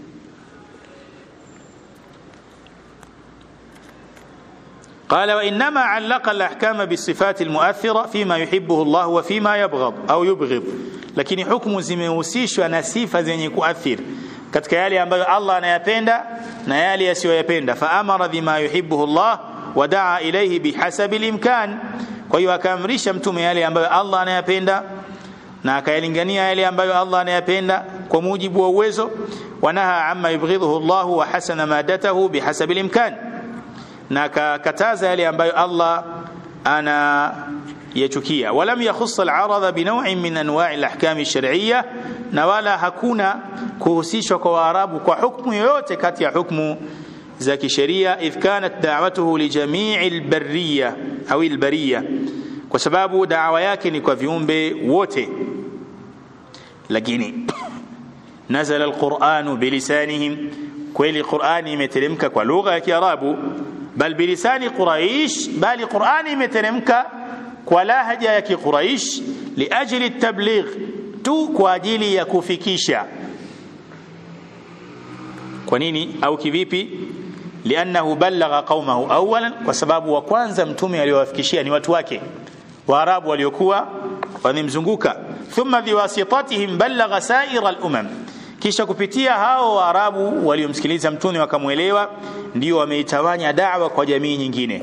قال وإنما علق الأحكام بالصفات المؤثرة فيما يحبه الله وفيما يبغض أو يبغض lakini hukumu zimehusishwa na sifa zenye kuathiri katika yale ambayo Allah anayapenda na yale yasiyoyapenda faamara bima yuhibbuhu Allah wadaa ilayhi bihasabi alimkan kwa hiyo akaamrisha mtume yale ambayo Allah anayapenda na akayalingania yale ambayo Allah anayapenda kwa mujibu wa uwezo wanaha amma yubghidhuhu Allah wa hasana madatahu bihasabi alimkan na akakataza yale ambayo Allah ana yachukia walam yakhuss al-arad bi naw'in min anwa' al-ahkam ash-shar'iyyah na wala hakuna kuhusishwa kwa waarabu kwa hukumu yoyote kati ya hukumu za kisheria idh kanat da'watuhu li jami' al-barriya au al-bariya kwa sababu da'wa yake ni kwa viumbe wote lakini nazala al-Qur'anu bilisanihim kweli Qur'ani imeteremka kwa lugha ya Kiarabu bal bilisani Quraish bali Qur'ani imeteremka kwa lahaja ya Kiquraish liajli at-tabligh tu kwa ajili ya kufikisha kwa nini au kivipi liannahu ballagha qaumahu awalan kwa sababu wa kwanza mtume aliyowafikishia ni watu wake waarabu waliokuwa wamemzunguka thumma biwasitatihim ballagha sa'ira al-umam kisha kupitia hao waarabu waliomsikiliza mtume wakamwelewa ndio wameitawanya da'wa kwa jamii nyingine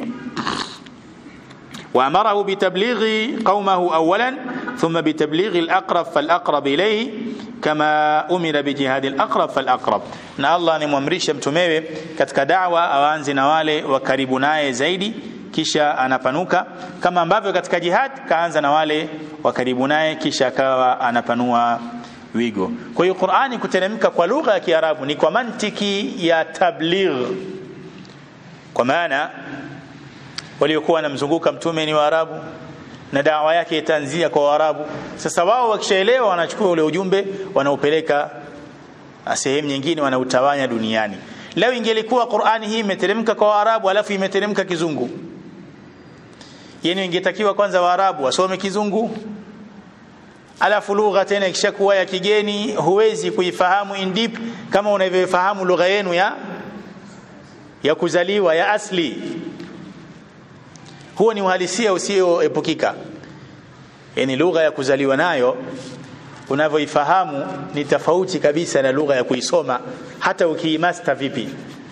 وأمره بتبليغ قومه أولا ثم بتبليغ الأقرب فالأقرب إليه كما أمر بجهاد الأقرب فالأقرب na Allah nimwamrisha mtumewe katika da'wa awaanze na wale wa karibu naye zaidi kisha anapanuka kama ambavyo katika jihad kaanza na wale wa karibu naye kisha akawa anapanua wigo kwa hiyo Qur'ani kuteremka kwa lugha ya Kiarabu ni kwa mantiki ya tabligh kwa maana waliokuwa wanamzunguka mtume ni Waarabu na dawa yake itaanzia kwa Waarabu. Sasa wao wakishaelewa, wanachukua ule ujumbe wanaupeleka sehemu nyingine, wanautawanya duniani. Leo ingelikuwa Qur'ani hii imeteremka kwa Waarabu alafu imeteremka Kizungu, yani ingetakiwa kwanza Waarabu wasome Kizungu alafu lugha tena ikishakuwa ya kigeni, huwezi kuifahamu in deep kama unavyofahamu lugha yenu ya ya kuzaliwa ya asli huo ni uhalisia usioepukika yani lugha ya kuzaliwa nayo unavyoifahamu ni tofauti kabisa na lugha ya kuisoma hata ukiimasta vipi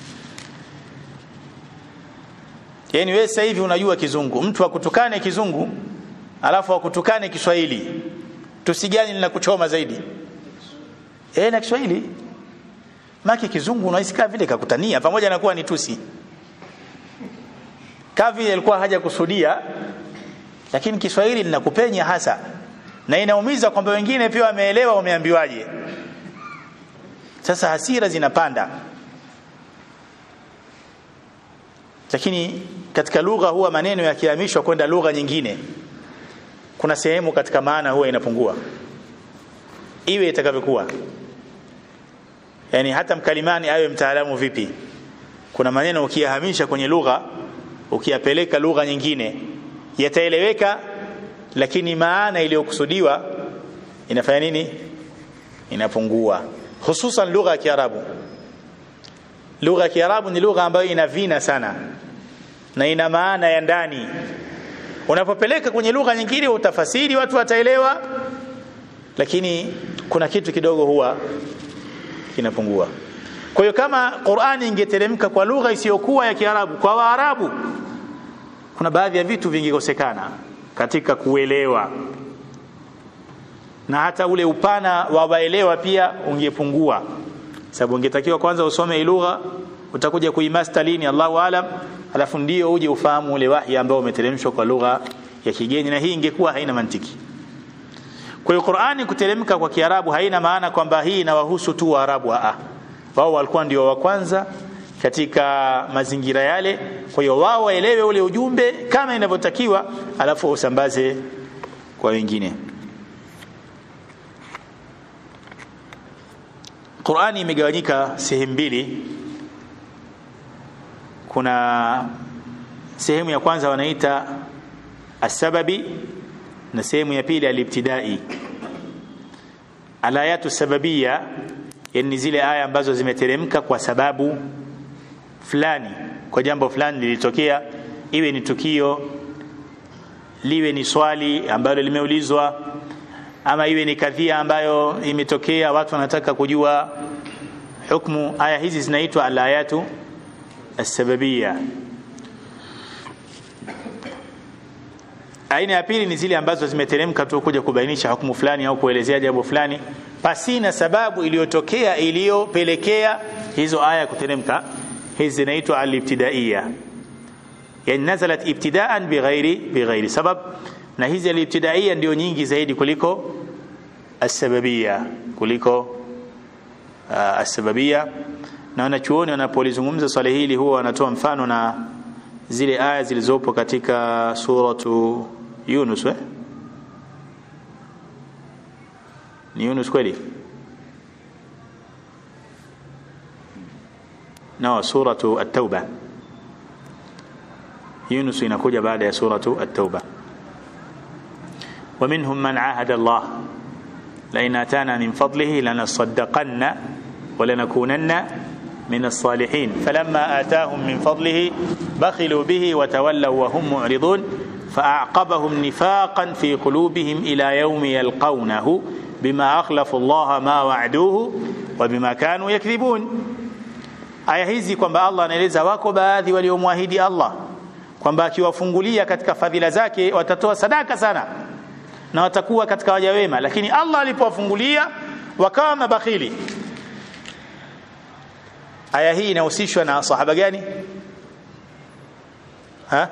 yani wewe sasa hivi unajua kizungu mtu akutukane kizungu alafu akutukane Kiswahili tusigani linakuchoma zaidi eh na Kiswahili maki kizungu unahisi kama vile kakutania pamoja na kuwa ni tusi kavi alikuwa haja kusudia lakini Kiswahili linakupenya hasa na inaumiza kwamba wengine pia wameelewa wameambiwaje sasa hasira zinapanda lakini katika lugha huwa maneno yakihamishwa kwenda lugha nyingine kuna sehemu katika maana huwa inapungua iwe itakavyokuwa yani hata mkalimani awe mtaalamu vipi kuna maneno ukiyahamisha kwenye lugha ukiyapeleka lugha nyingine yataeleweka lakini maana iliyokusudiwa inafanya nini inapungua hususan lugha ya Kiarabu lugha ya Kiarabu ni lugha ambayo ina vina sana na ina maana ya ndani unapopeleka kwenye lugha nyingine utafasiri watu wataelewa lakini kuna kitu kidogo huwa kinapungua kwa hiyo kama Qur'ani ingeteremka kwa lugha isiyokuwa ya Kiarabu kwa Waarabu kuna baadhi ya vitu vingekosekana katika kuelewa na hata ule upana wa waelewa pia ungepungua sababu ungetakiwa kwanza usome lugha utakuja kuimaster lini Allahu alam alafu ndio uje ufahamu ule wahi ambao umeteremshwa kwa lugha ya kigeni na hii ingekuwa haina mantiki kwa hiyo Qur'ani kuteremka kwa Kiarabu haina maana kwamba hii inawahusu tu Waarabu a wao walikuwa ndio wa kwanza katika mazingira yale kwa hiyo wao waelewe ule ujumbe kama inavyotakiwa alafu usambaze kwa wengine Qur'ani imegawanyika sehemu mbili kuna sehemu ya kwanza wanaita asababi na sehemu ya pili alibtidai alayatu sababia yani zile aya ambazo zimeteremka kwa sababu fulani kwa jambo fulani lilitokea iwe ni tukio liwe ni swali ambalo limeulizwa ama iwe ni kadhia ambayo imetokea watu wanataka kujua hukumu aya hizi zinaitwa alayatu asbabia aina ya pili ni zile ambazo zimeteremka tu kuja kubainisha hukumu fulani au kuelezea jambo fulani pasina sababu iliyotokea iliyopelekea hizo aya kuteremka hizi zinaitwa alibtidaiya yani nazalat ibtidaan bighairi bighairi sabab na hizi alibtidaiya ndio nyingi zaidi kuliko asbabia kuliko uh, asbabia na wanachuoni wanapolizungumza swala hili huwa wanatoa mfano na zile aya zilizopo katika suratu Yunus we? ni Yunus kweli no suratu at-tauba Yunus inakuja baada ya suratu at-tauba ومنهم من عاهد الله لئن اتانا من فضله لنصدقن ولنكونن من الصالحين فلما آتاهم من فضله بخلوا به وتولوا وهم معرضون فأعقبهم نفاقا في قلوبهم إلى يوم يلقونه بما أخلفوا الله ما وعدوه وبما كانوا يكذبون aya hizi kwamba Allah anaeleza wako baadhi waliomwahidi Allah kwamba akiwafungulia katika fadhila zake watatoa sadaka sana na watakuwa katika waja wema lakini Allah alipowafungulia wakawa mabakhili aya hii inahusishwa na sahaba gani ha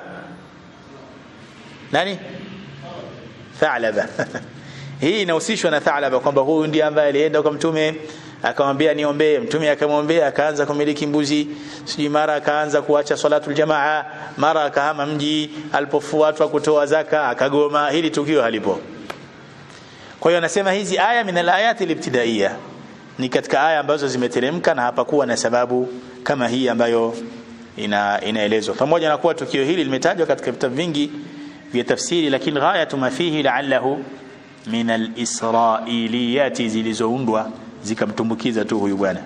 nani Thalaba hii inahusishwa na Thalaba kwamba huyu ndiye ambaye alienda kwa mtume akamwambia niombee mtume akamwombea akaanza kumiliki mbuzi sijui mara akaanza kuacha salatul jamaa mara akahama mji alipofuatwa kutoa zaka akagoma hili tukio halipo kwa hiyo anasema hizi aya min alayati libtidaiya ni katika aya ambazo zimeteremka na hapakuwa na sababu kama hii ambayo ina inaelezwa pamoja na kuwa tukio hili limetajwa katika vitabu vingi vya tafsiri lakini ghayatu ma fihi la'allahu min al-israiliyati zilizoundwa zikamtumbukiza tu huyu bwana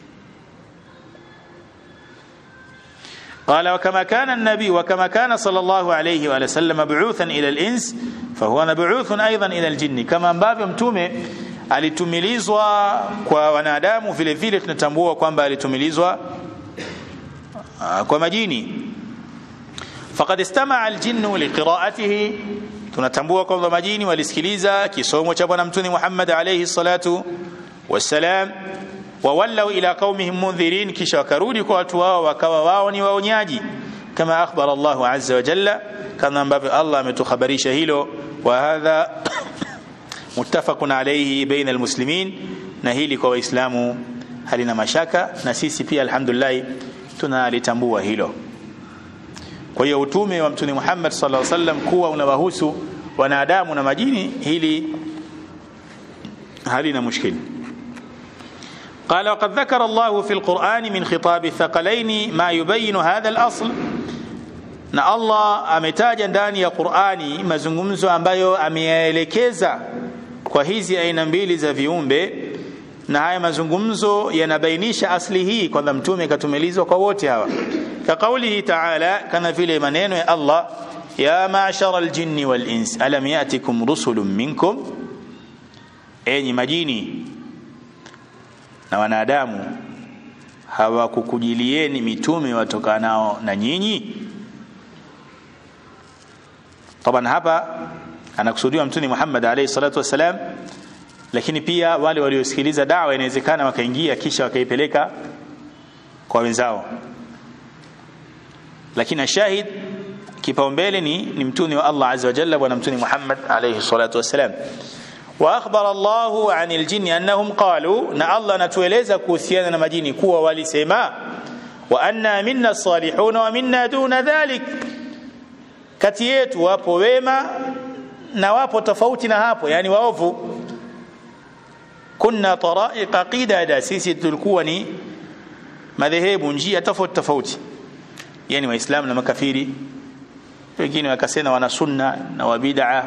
قال وكما كان النبي وكما كان صلى الله عليه وآله وسلم مبعوثا إلى الإنس فهو مبعوث أيضا إلى الجن كما ambavyo mtume alitumilizwa kwa wanadamu vile vile tunatambua kwamba alitumilizwa kwa majini faqad istama'a aljinnu liqira'atihi tunatambua kwamba majini walisikiliza kisomo cha bwana mtume Muhammad alayhi salatu wassalam wawallau ila qaumihim mundhirin kisha wakarudi kwa watu wao wakawa wao ni waonyaji kama akhbara Allah azza wa jalla kama ambavyo Allah ametukhabarisha hilo wa hadha muttafaqun alayhi baina almuslimin na hili kwa waislamu halina mashaka na sisi pia alhamdulillah tunalitambua hilo kwa hiyo utume wa mtume Muhammad sallallahu alaihi wasallam kuwa unawahusu wanadamu na majini hili halina mushkil قال وقد ذكر الله في القرآن من خطاب الثقلين ما يبين هذا الأصل na Allah ametaja ndani ya Qur'ani mazungumzo ambayo ameyaelekeza kwa hizi aina mbili za viumbe na haya mazungumzo yanabainisha asli hii kwamba mtume katumilizwa kwa wote hawa ka kaulihi ta'ala kama vile maneno ya Allah ya ma'shara al-jinni wal ins alam ya'tikum rusulun minkum enyi majini na wanadamu hawakukujilieni mitume watokanao na nyinyi طبعا hapa anakusudiwa mtume Muhammad alayhi salatu wasalam lakini pia wale waliosikiliza dawa inawezekana wakaingia kisha wakaipeleka kwa wenzao lakini shahid kipaumbele ni, ni mtume wa Allah azza wa jalla bwana mtume Muhammad alayhi salatu wasalam واخبر الله عن الجن انهم قالوا na Allah anatueleza kuhusiana na majini kuwa walisema wa anna minna salihun wa minna duna dhalik kati yetu wapo wema na wapo tofauti na hapo yani waovu kunna taraiqa qidada sisi tulikuwa ni madhehebu njia tofauti tofauti yani waislamu na makafiri wengine wakasema wana sunna na wabid'a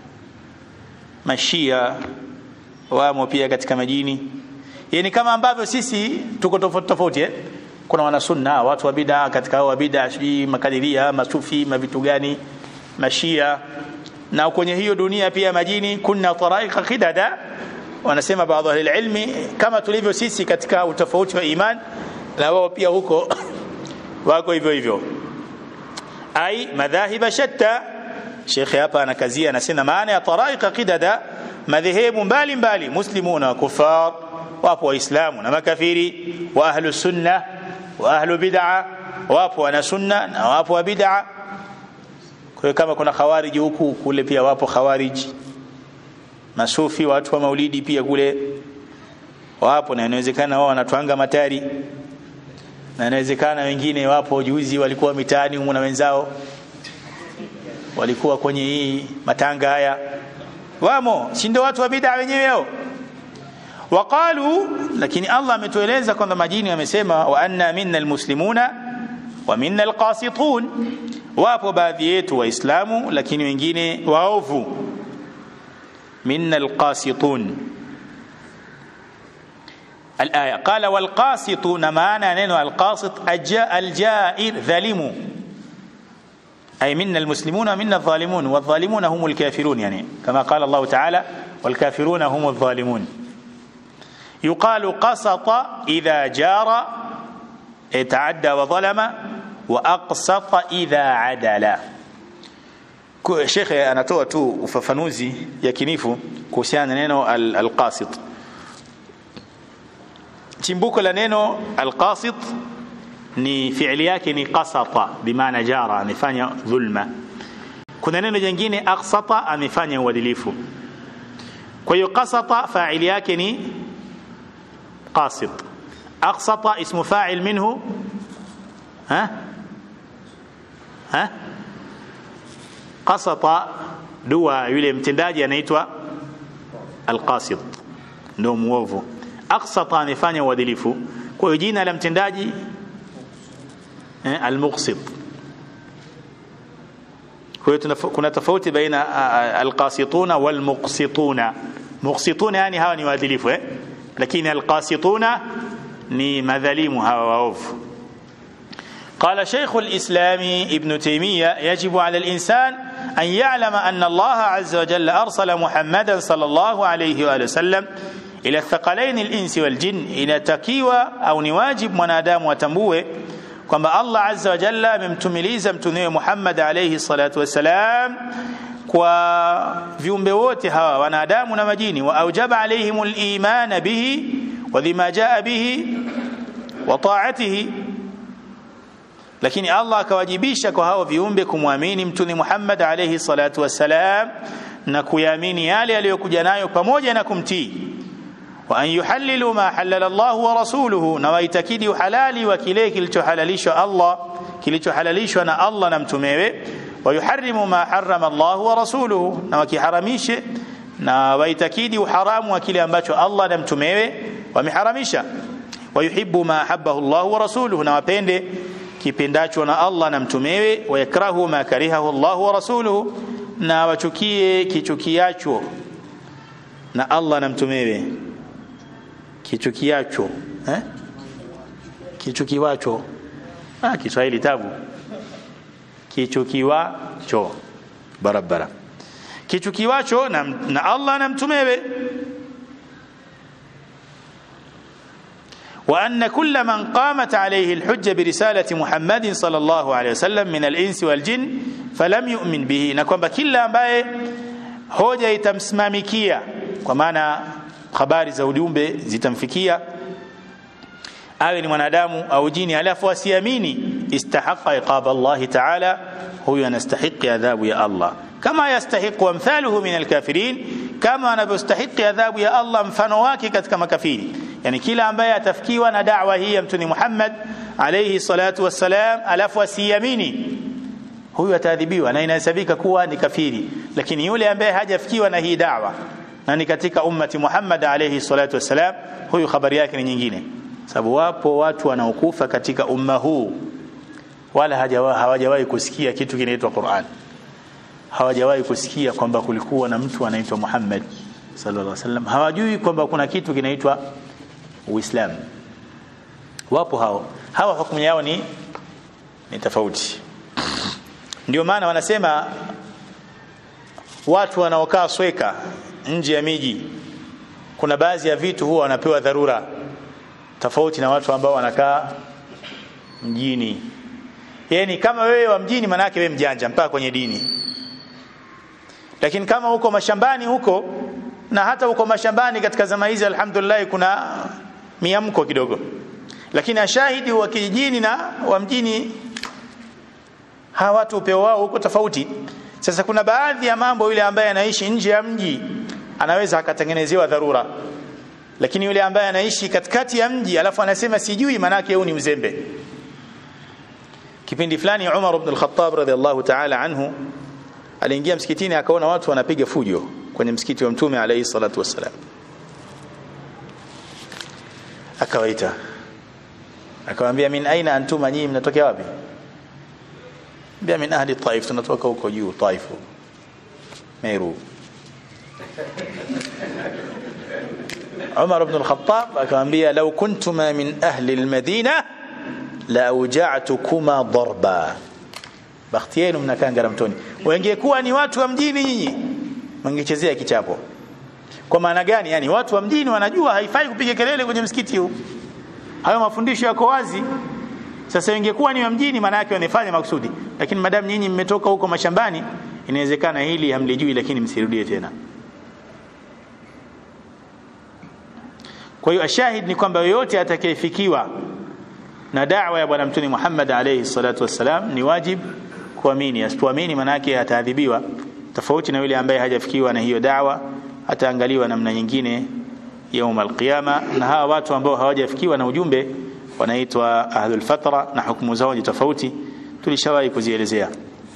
mashia wamo pia katika majini yani kama ambavyo sisi tuko tofauti tofauti eh? kuna wanasunna watu wa bid'a katika hao wa bid'a sijui makadiria masufi mavitu gani mashia na kwenye hiyo dunia pia majini kuna taraika khidada wanasema baadhi ya ilmi kama tulivyo sisi katika utofauti wa iman na wao pia huko wako hivyo hivyo ai madhahiba shatta Sheikh hapa anakazia anasema maana ya taraika qidada madhehebu mbalimbali muslimuna wa kufar wapo waislamu na makafiri wa ahlu sunna wa ahlu bid'a wapo wana sunna na wapo wa bid'a kwa kama kuna khawariji huku kule pia wapo khawariji masufi watu wa maulidi pia kule wapo na inawezekana wao wanatwanga matari na inawezekana wengine wapo juzi walikuwa mitaani humu na wenzao walikuwa kwenye hii matanga haya wamo si ndio watu wa bid'a wenyewe hao waqalu lakini Allah ametueleza kwamba majini wamesema wa anna minna almuslimuna wa minna alqasitun wapo baadhi yetu waislamu lakini wengine waovu minna alqasitun الآية قال والقاسطون معنى نينو القاسط الجاء الجائر ظالم أي منا المسلمون ومنا الظالمون والظالمون هم الكافرون يعني كما قال الله تعالى والكافرون هم الظالمون يقال قسط إذا جار تعدى وظلم وأقسط إذا عدل shekhe anatoa tu ufafanuzi yakinifu kuhusiana na neno alqasit chimbuko la neno alqasit ni fiili yake ni qasata bimaana jara amefanya dhulma kuna neno jingine aqsata amefanya uadilifu kwa hiyo qasata faili yake ni qasit aqsata ismu fa'il minhu ha ha qasata dua yule mtendaji anaitwa alqasit ndio muovu aqsata amefanya uadilifu kwa hiyo jina la mtendaji eh, almuqsit kwa hiyo kuna tofauti baina alqasituna walmuqsituna muqsituna yani hawa ni waadilifu eh lakini alqasituna ni madhalimu hawa waovu قال شيخ الإسلام ابن تيمية يجب على الإنسان أن يعلم أن الله عز وجل أرسل محمدا صلى الله عليه وآله وسلم إلى الثقلين الإنس والجن إلى تكيوى أو نواجب منادام وتنبوه kwamba Allah azza wa jalla amemtumiliza mtume Muhammad alayhi salatu wassalam kwa viumbe wote hawa wanadamu na majini wa aujaba alayhim al-iman bihi wa bima jaa bihi wa ta'atihi lakini Allah akawajibisha kwa hao viumbe kumwamini mtume Muhammad alayhi salatu wassalam na kuyaamini yale aliyokuja nayo pamoja na kumtii wa an yuhallilu ma halala Allah wa rasuluhu na waitakidi uhalali wa kile kilichohalalishwa Allah kilichohalalishwa na Allah na mtumewe wa yuharrimu ma harrama Allah wa rasuluhu na wakiharamishe na waitakidi uharamu wa kile ambacho Allah na mtumewe wameharamisha wa yuhibbu ma habbahu Allah wa rasuluhu na wapende kipendacho na Allah na mtumewe wa yakrahu ma karihahu Allah wa rasuluhu na wachukie kichukiacho na Allah na mtumewe kichukiacho eh kichukiwacho ah Kiswahili tabu kichukiwacho barabara kichukiwacho na, na Allah na mtumewe وأن كل من قامت عليه الحجة برسالة محمد صلى الله عليه وسلم من الإنس والجن فلم يؤمن به نكون كلا ambaye hoja itamsimamikia kwa maana habari za ujumbe zitamfikia awe ni mwanadamu au jini alafu asiamini istahaqa iqab Allah ta'ala huyo anastahiqi adhabu ya Allah kama yastahiqu amthaluhu min alkafirin kama anavyostahiqi adhabu ya Allah mfano wake katika makafiri yani kila ambaye atafikiwa na da'wa hii ya mtume Muhammad alayhi salatu wassalam alafu asiamini huyu ataadhibiwa na inahesabika kuwa ni kafiri lakini yule ambaye hajafikiwa na hii da'wa na ni katika ummati Muhammad alayhi salatu wassalam huyu habari yake ni nyingine sababu wapo watu wanaokufa katika umma huu wala hawajawahi kusikia kitu kinaitwa Qur'an hawajawahi kusikia kwamba kulikuwa na mtu anaitwa Muhammad sallallahu alaihi wasallam hawajui kwamba kuna kitu kinaitwa Uislamu wapo hao hawa hukumu yao ni ni tofauti ndio maana wanasema watu wanaokaa sweka nje ya miji kuna baadhi ya vitu huwa wanapewa dharura tofauti na watu ambao wanakaa mjini yani kama wewe wa mjini manake wewe mjanja mpaka kwenye dini lakini kama huko mashambani huko na hata huko mashambani katika zama hizi alhamdulillah kuna miamko kidogo lakini ashahidi wa kijijini na wa mjini hawa watu upeo wao huko tofauti sasa kuna baadhi ya mambo yule ambaye anaishi nje ya mji anaweza akatengenezewa dharura lakini yule ambaye anaishi katikati ya mji alafu anasema sijui manake huyu ni mzembe kipindi fulani Umar ibn al-Khattab radhiallahu ta'ala anhu aliingia msikitini akaona watu wanapiga fujo kwenye msikiti wa mtume alayhi salatu wassalam akawaita akamwambia min aina antuma nyinyi mnatokea wapi bia min ahli taif tunatoka huko juu taifu meru Umar ibn al-Khattab akamwambia law kuntuma min ahli al-Madina la auja'tukuma darba bakhti yenu mnakaa Ngaramtoni wengekuwa ni watu wa mjini nyinyi mngechezea kichapo kwa maana gani yani watu wa mjini wanajua haifai kupiga kelele kwenye msikiti huu hayo mafundisho yako wazi sasa ingekuwa ni wa mjini maana yake wanafanya makusudi lakini madamu nyinyi mmetoka huko mashambani inawezekana hili hamlijui lakini msirudie tena kwa hiyo ashahid ni kwamba yoyote atakayefikiwa na da'wa ya bwana mtume Muhammad alayhi salatu wassalam ni wajib kuamini asipoamini maana yake ataadhibiwa tofauti na yule ambaye hajafikiwa na hiyo da'wa ataangaliwa namna nyingine يوم القيامه na hawa watu ambao hawajafikiwa na ujumbe wanaitwa ahlul fatra na hukumu zao ni tofauti tulishawahi kuzielezea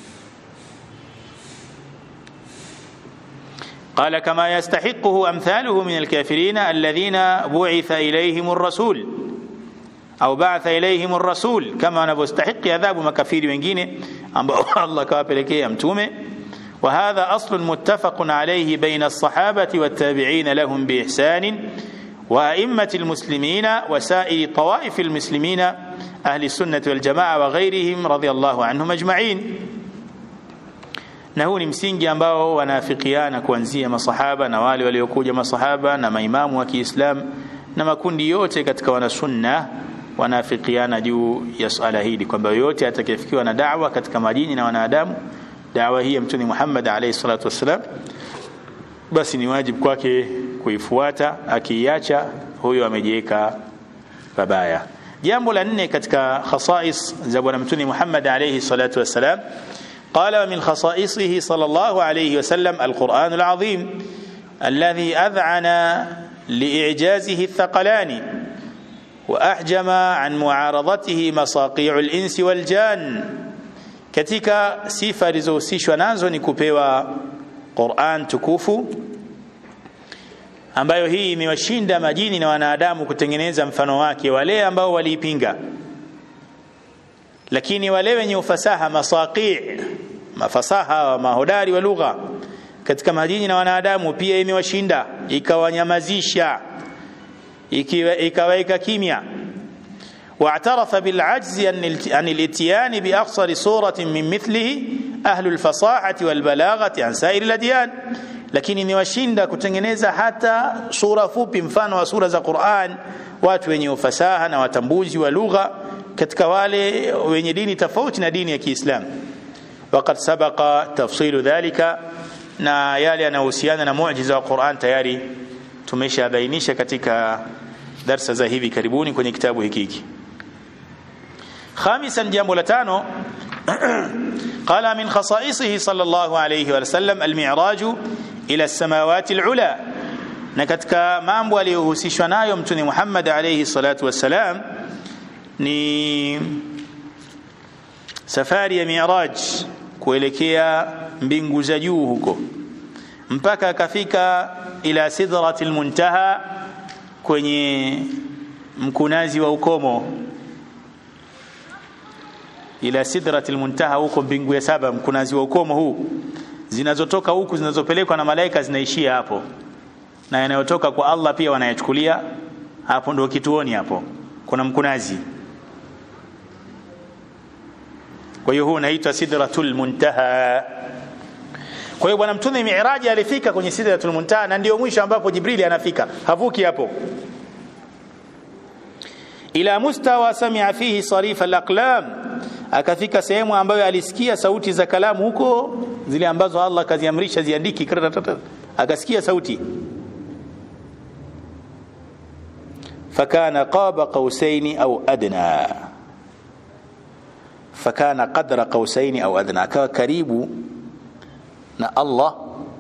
قال كما يستحقه امثاله من الكافرين الذين بعث اليهم الرسول au ba'atha ilayhim ar-rasul kama wanavyostahiqi adhabu makafiri wengine ambao Allah kawapelekea mtume wa hadha aslun muttafaqun alayhi baina as-sahabati wat-tabi'in lahum bi ihsan wa a'immati al-muslimin wa sa'iri tawaif al-muslimin ahli sunnah wal jamaa wa ghayrihim radiyallahu anhum ajma'in na huu ni msingi ambao wanaafikiana kuanzia masahaba na wale waliokuja masahaba na maimamu wa Kiislamu na makundi yote katika wanasunna wanaafikiana juu ya swala hili kwamba yote atakayefikiwa na da'wa katika majini na wanadamu da'wa hii ya mtume Muhammad alayhi salatu wasalam basi ni wajibu kwake kuifuata akiiacha huyo amejiweka babaya jambo la nne katika khasais za bwana mtume Muhammad alayhi salatu wasalam قال ومن خصائصه صلى الله عليه وسلم القرآن العظيم الذي أذعن لإعجازه الثقلان وأحجم عن معارضته مصاقيع الإنس والجان katika sifa alizohusishwa nazo ni kupewa Qur'an tukufu ambayo hii imewashinda majini na wanadamu kutengeneza mfano wake wale ambao waliipinga lakini wale wenye ufasaha masaqi mafasaha wa mahodari wa lugha katika majini na wanadamu pia imewashinda ikawanyamazisha ikawaweka kimya واعترف بالعجز عن الاتيان بأقصر صورة من مثله أهل الفصاحة والبلاغة عن سائر الأديان lakini imewashinda kutengeneza hata sura fupi mfano wa sura za Qur'an watu wenye ufasaha na watambuzi wa lugha katika wale wenye dini tofauti na dini ya Kiislamu waqad sabaqa tafsilu dhalika na yale yanayohusiana na muujiza wa Qur'an tayari tumeshabainisha katika darsa za hivi karibuni kwenye kitabu hiki hiki خامسا جambo la tano قال من خصائصه صلى الله عليه وسلم المعراج إلى السماوات العلى na katika mambo aliyohusishwa nayo mtume Muhammad alayhi salatu wassalam ni safari ya Mi'raj kuelekea mbingu za juu huko mpaka akafika ila sidratil muntaha kwenye mkunazi wa ukomo ila sidratil muntaha huko mbingu ya saba mkunazi wa ukomo huu zinazotoka huku zinazopelekwa na malaika zinaishia hapo na yanayotoka kwa Allah pia wanayachukulia hapo ndio kituoni hapo kuna mkunazi kwa hiyo huu unaitwa sidratul muntaha kwa hiyo bwana mtume miiraji alifika kwenye sidratul muntaha na ndio mwisho ambapo jibrili anafika havuki hapo ila mustawa samia fihi sarif alaqlam akafika sehemu ambayo alisikia sauti za kalamu huko zile ambazo Allah kaziamrisha ziandiki akasikia sauti fakana qaba qausaini au adna fakana qadra qausaini au adna akawa karibu na Allah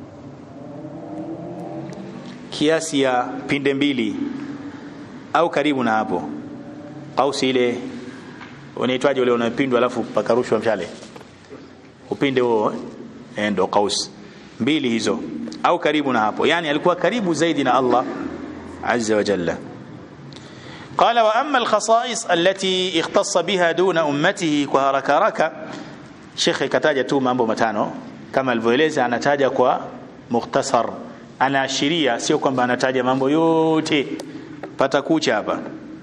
kiasi ya pinde mbili au karibu na hapo kausi ile unaitwaje ule unapindwa alafu pakarushwa mshale upinde huo eh, ndo kaus mbili hizo au karibu na hapo yani alikuwa karibu zaidi na Allah azza wa jalla قال واما الخصائص التي اختص بها دون امته كهركا ركا شيخ kataja tu mambo matano kama alivyoeleza anataja kwa mukhtasar anaashiria sio kwamba anataja mambo yote pata kucha hapa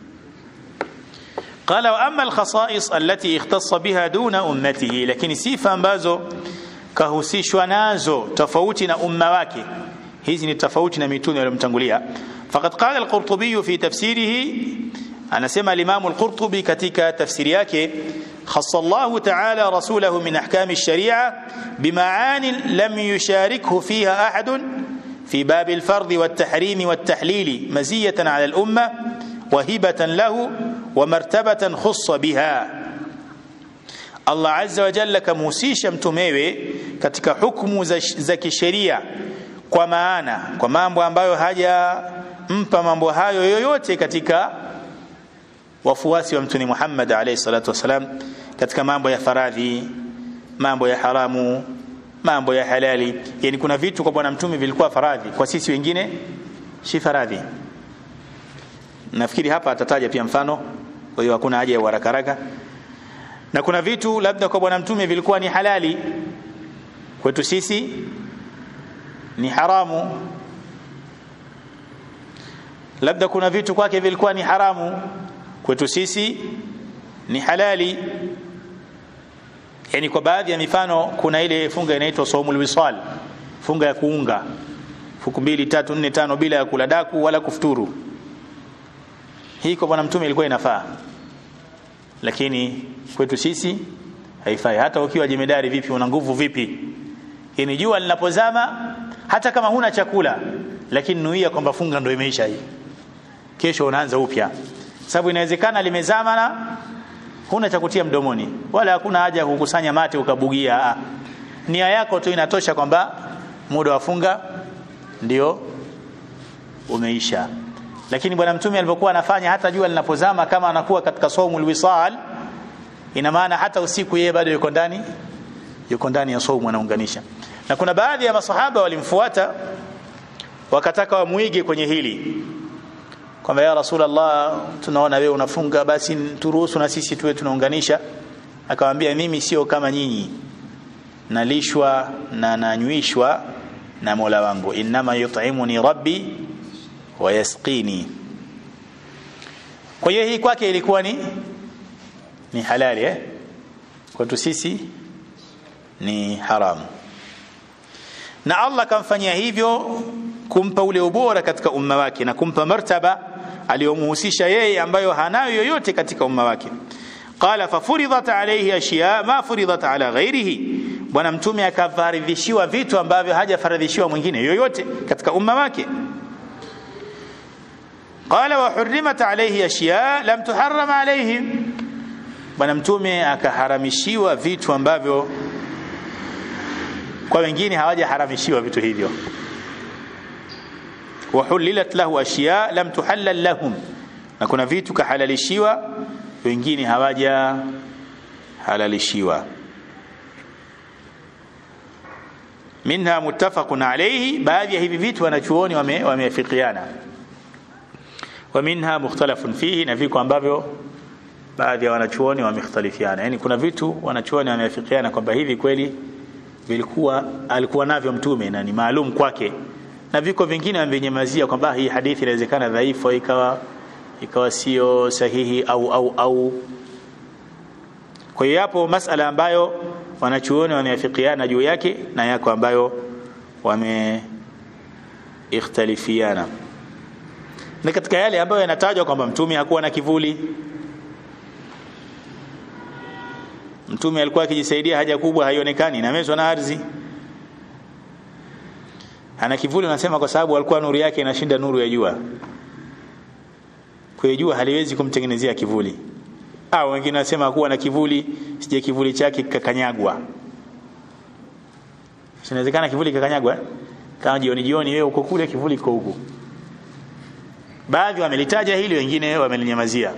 قال واما الخصائص التي اختص بها دون امته lakini sifa ambazo kahusishwa nazo tofauti na umma wake hizi ni tofauti na mitume waliomtangulia faqad qala al-qurtubi fi tafsirihi anasema al-imam al-qurtubi katika tafsiri yake خص الله تعالى رسوله من احكام الشريعه بمعان لم يشاركه فيها احد في باب الفرض والتحريم والتحليل مزيه على الامه وهبه له ومرتبه خص بها Allah azza wa jalla kamhusisha mtumewe katika hukumu za, za kisheria kwa maana kwa mambo ambayo hajampa mambo hayo yoyote katika wafuasi wa mtume Muhammad alayhi salatu wasalam katika mambo ya faradhi mambo ya haramu mambo ya halali yani kuna vitu kwa bwana mtume vilikuwa faradhi kwa sisi wengine si faradhi nafikiri hapa atataja pia mfano kwa hiyo hakuna haja ya haraka haraka na kuna vitu labda kwa bwana mtume vilikuwa ni halali kwetu sisi ni haramu labda kuna vitu kwake vilikuwa ni haramu kwetu sisi ni halali yani kwa baadhi ya mifano kuna ile funga inaitwa saumul wisal funga ya kuunga fuku mbili tatu nne tano bila ya kula daku wala kufuturu hii kwa bwana mtume ilikuwa inafaa lakini kwetu sisi haifai hata ukiwa jemedari vipi una nguvu vipi yani jua linapozama hata kama huna chakula lakini nuia kwamba funga ndio imeisha hii kesho unaanza upya sababu inawezekana limezama na huna cha kutia mdomoni wala hakuna haja ya kukusanya mate ukabugia ah. nia yako tu inatosha kwamba muda wa funga ndio umeisha lakini bwana mtume alipokuwa anafanya hata jua linapozama kama anakuwa katika saumul wisal ina maana hata usiku yeye bado yuko ndani yuko ndani ya saumu anaunganisha na kuna baadhi ya masahaba walimfuata wakataka wamuige kwenye hili kwamba ya rasulullah tunaona wewe unafunga basi turuhusu na sisi tuwe tunaunganisha akamwambia mimi sio kama nyinyi nalishwa na nanywishwa na Mola wangu inma yut'imuni rabbi wa yasqini kwa hiyo hii kwake ilikuwa ni ni halali eh kwetu sisi ni haramu na Allah kamfanyia hivyo kumpa ule ubora katika umma wake na kumpa martaba aliyomuhusisha yeye ambayo hanayo yoyote katika umma wake qala fafuridat alayhi ashiya ma furidat ala ghairihi bwana mtume akafaridhishiwa vitu ambavyo hajafaridhishiwa mwingine yoyote katika umma wake qala wa hurrimat alayhi ashiya lam tuharram alayhim bwana mtume akaharamishiwa vitu ambavyo kwa wengine hawajaharamishiwa vitu hivyo wahulilat lahu ashiya lam tuhallal lahum na kuna vitu kahalalishiwa wengine hawaja halalishiwa minha muttafaqun alayhi baadhi ya hivi vitu wanachuoni wameafikiana wa minha mukhtalafun fihi na viko ambavyo baadhi ya wanachuoni wamekhtalifiana yani kuna vitu wanachuoni wameafikiana kwamba hivi kweli vilikuwa alikuwa navyo mtume na ni maalum kwake na viko vingine wamenyamazia kwamba hii hadithi inawezekana dhaifu ikawa ikawa sio sahihi au au au kwa hiyo yapo masala ambayo wanachuoni wameafikiana juu yake na yako ambayo wame ikhtalifiana na katika yale ambayo yanatajwa kwamba mtume hakuwa na kivuli mtume alikuwa akijisaidia haja kubwa haionekani inamezwa na ardhi ana kivuli unasema kwa sababu alikuwa nuru yake inashinda nuru ya jua kwa jua haliwezi kumtengenezea kivuli au wengine wanasema kuwa na kivuli sije kivuli chake kikakanyagwa inawezekana kivuli kikakanyagwa eh? kama jioni jioni wewe uko kule kivuli kiko huku baadhi wamelitaja hili wengine wamelinyamazia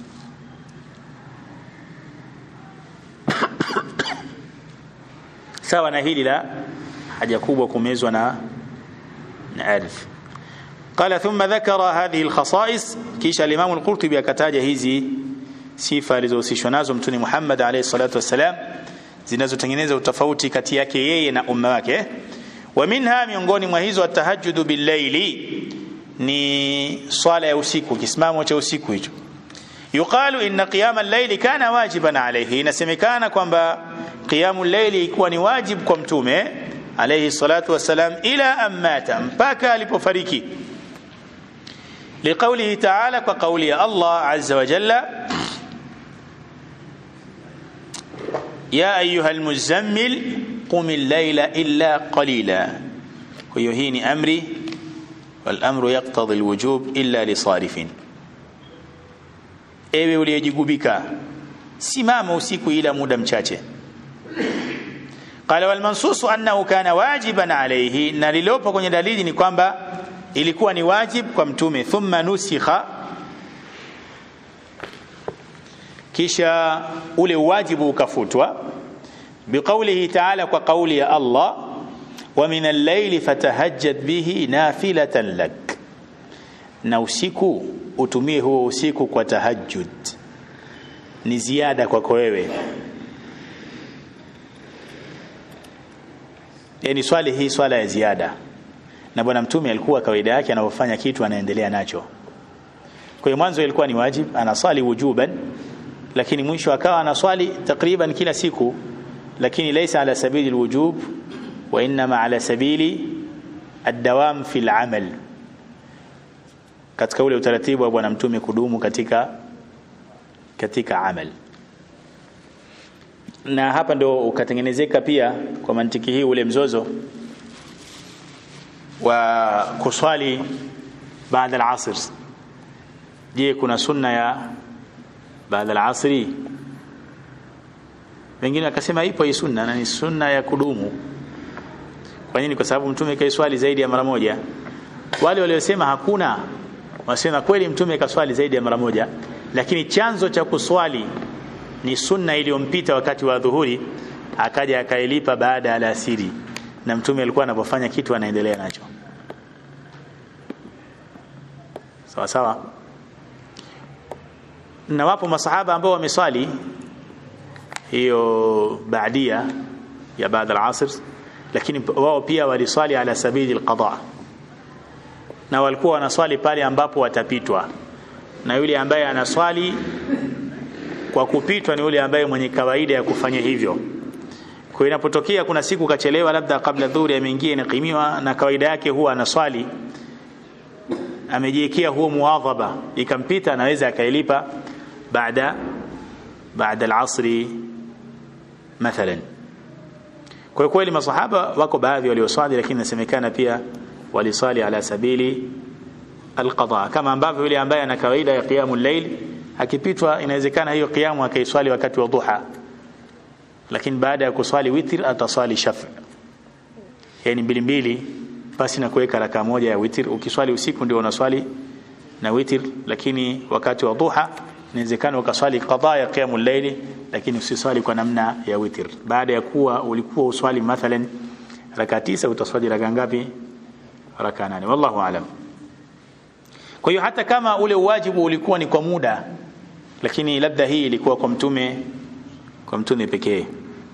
sawa na hili la haja kubwa kumezwa na na ardhi قال ثم ذكر هذه الخصائص كيش الإمام القرطبي akataja hizi sifa alizohusishwa nazo mtume Muhammad alayhi salatu wassalam zinazotengeneza utofauti kati yake yeye na umma wake wa minha miongoni mwa hizo atahajjudu billaili ni swala ya usiku kisimamo cha usiku hicho yuqalu inna qiyama al-layli kana wajiban alayhi inasemekana kwamba qiyamul layli ilikuwa ni wajib kwa mtume alayhi salatu wassalam ila amata mpaka alipofariki لقوله تعالى كقول الله عز وجل يا أيها المزمل قم الليل إلا قليلا ويهين أمري والأمر يقتضي الوجوب إلا لصارف ewe uliyejigubika simama usiku ila muda mchache qala wal mansusu annahu kana wajiban alayhi na lilopo kwenye dalili ni kwamba ilikuwa ni wajib kwa mtume thumma nusikha kisha ule wajibu ukafutwa biqaulihi ta'ala kwa kauli ya Allah wa min al-layli fatahajjad bihi nafilatan lak na usiku utumie huo usiku kwa tahajjud ni ziada kwako wewe yani swali hii swala ya ziada na bwana mtume alikuwa kawaida yake anapofanya kitu anaendelea nacho kwa hiyo mwanzo ilikuwa ni wajib anaswali wujuban lakini mwisho akawa anaswali takriban kila siku lakini laysa ala sabili alwujub wa inma ala sabili الدوام في العمل katika ule utaratibu wa bwana mtume kudumu katika katika amal na hapa ndo ukatengenezeka pia kwa mantiki hii ule mzozo wa kuswali baada al-asr je kuna sunna ya baada al-asri wengine wakasema ipo hii sunna na ni sunna ya kudumu kwa nini kwa sababu mtume kaiswali zaidi ya mara moja wale waliosema hakuna wasema kweli mtume kaswali zaidi ya mara moja lakini chanzo cha kuswali ni sunna iliyompita wakati wa dhuhuri akaja akailipa baada ya alasiri na mtume alikuwa anapofanya kitu anaendelea nacho sawa sawa na wapo masahaba ambao wameswali hiyo baadia ya baada al-asr lakini wao pia waliswali ala sabili al-qada na walikuwa wanaswali pale ambapo watapitwa na yule ambaye anaswali kwa kupitwa ni yule ambaye mwenye kawaida ya kufanya hivyo kwa inapotokea kuna siku kachelewa labda kabla dhuhuri ameingia inaqimiwa na kawaida yake huwa anaswali amejiwekea huo muadhaba ikampita anaweza akailipa baada baada al-asri mathalan kwa kweli masahaba wako baadhi walioswali lakini nasemekana pia waliswali ala sabili alqada kama ambavyo yule ambaye ana kawaida ya qiyamul layl akipitwa inawezekana hiyo qiyamu akaiswali wakati wa duha lakini baada ya kuswali witr ataswali shaf yani mbili mbili basi na kuweka raka moja ya witr ukiswali usiku ndio unaswali na witr lakini wakati wa duha inawezekana ukaswali qada ya qiyamul layl lakini usiswali kwa namna ya witr baada ya kuwa ulikuwa uswali mathalan raka tisa utaswali raka ngapi raka nane wallahu alam kwa hiyo hata kama ule wajibu ulikuwa ni kwa muda lakini labda hii ilikuwa kwa mtume kwa mtume pekee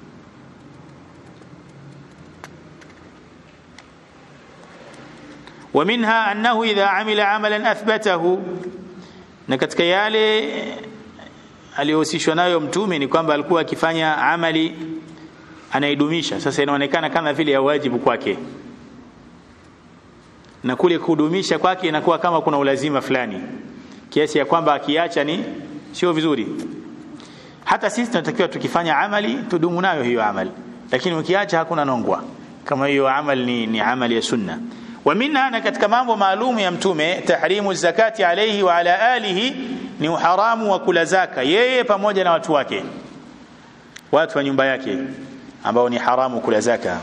ومنها أنه إذا عمل عملا أثبته na katika yale aliyohusishwa nayo mtume ni kwamba alikuwa akifanya amali anaidumisha sasa inaonekana kama vile ya wajibu kwake na kule kudumisha kwake inakuwa kama kuna ulazima fulani kiasi ya kwamba akiacha ni sio vizuri hata sisi tunatakiwa tukifanya amali tudumu nayo hiyo amali lakini ukiacha hakuna nongwa kama hiyo amali ni, ni amali ya sunna wa minha na katika mambo maalum ya mtume tahrimu zakati alayhi wa ala alihi ni uharamu wa kula zaka yeye pamoja na watu wake watu wa nyumba yake ambao ni haramu kula zaka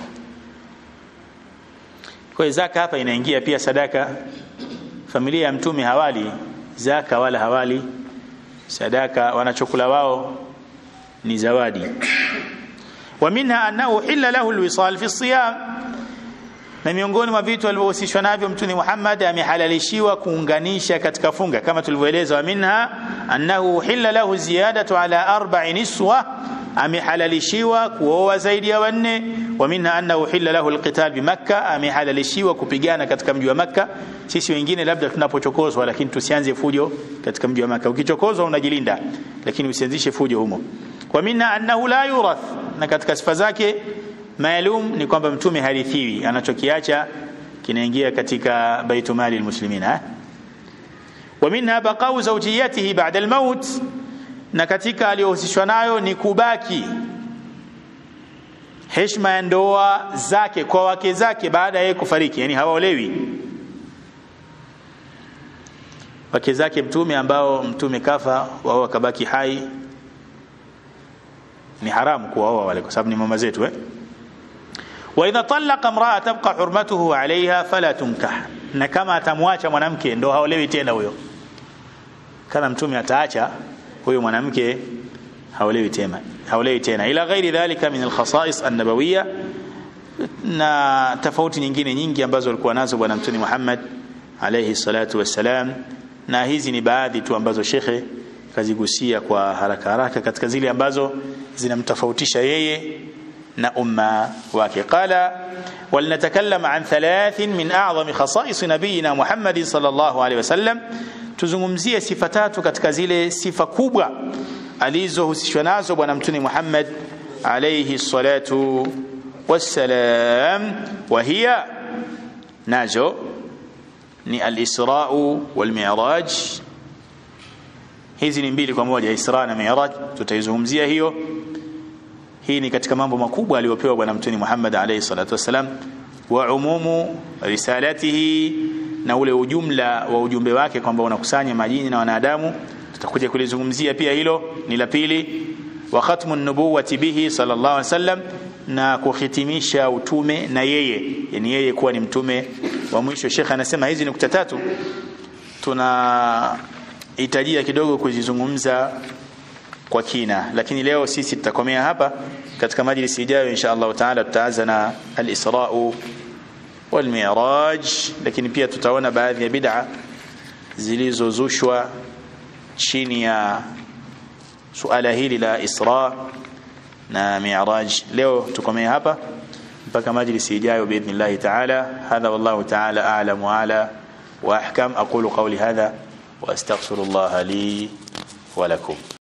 kwa zaka hapa inaingia pia sadaka familia ya mtume hawali zaka wala hawali sadaka wanachokula wao ni zawadi wa minha annahu hilla lahu alwisal fi siyam na miongoni mwa vitu alivyohusishwa navyo mtume Muhammad amehalalishiwa kuunganisha katika funga kama tulivyoeleza wa minha annahu hilla lahu ziyadatu ala arba'i niswa amehalalishiwa kuoa zaidi ya wanne wa minha annahu hilla lahu alqital bi makkah amehalalishiwa kupigana katika mji wa makkah sisi wengine labda tunapochokozwa lakini tusianze fujo katika mji wa makkah ukichokozwa unajilinda lakini usianzishe fujo humo wa minha annahu la yurath na katika sifa zake maalum ni kwamba mtume harithiwi anachokiacha kinaingia katika baitumali almuslimina wa minha baqau zawjiyatihi ba'da almaut na katika aliyohusishwa nayo ni kubaki heshima ya ndoa zake kwa wake zake baada ya yeye kufariki yani hawaolewi wake zake mtume ambao mtume kafa wao wakabaki hai ni haramu kuwaoa wale kwa sababu ni mama zetu eh واذا طلق امراه تبقى حرمته عليها فلا تنكح na kama atamwacha mwanamke ndo haolewi tena huyo kama mtume ataacha huyo mwanamke haolewi tena haolewi tena ila ghairi dhalika min alkhasais annabawiyya na tofauti nyingine nyingi ambazo alikuwa nazo bwana mtume Muhammad alayhi salatu wassalam na hizi ni baadhi tu ambazo shekhe kazigusia kwa haraka haraka katika zile ambazo zinamtofautisha yeye na umma wake qala ولنتكلم عن ثلاث من أعظم خصائص نبينا محمد صلى الله عليه وسلم tuzungumzie sifa tatu katika zile sifa kubwa alizohusishwa nazo bwana mtume Muhammad alayhi salatu wassalam wa hiya nazo ni al-Isra wal Mi'raj hizi ni mbili kwa moja Isra na Mi'raj tutaizungumzia hiyo hii ni katika mambo makubwa aliyopewa bwana mtume Muhammad alayhi salatu wassalam wa umumu risalatihi na ule ujumla wa ujumbe wake kwamba unakusanya majini na wanadamu tutakuja kulizungumzia pia hilo ni la pili wa khatmu an-nubuwati bihi sallallahu alaihi wasallam na kuhitimisha utume na yeye yani yeye kuwa ni mtume wa mwisho Sheikh anasema hizi nukta tatu tunahitajia kidogo kuzizungumza kwa kina lakini leo sisi tutakomea hapa katika majlisi ijayo insha Allah taala tutaanza na al-Isra wal Mi'raj lakini pia tutaona baadhi ya bid'a zilizozushwa chini ya suala hili la Isra na Mi'raj leo tukomea hapa mpaka majlisi ijayo باذن taala hadha wallahu taala a'lam wa ala wa ahkam aqulu qawli hadha wa astaghfirullah li wa lakum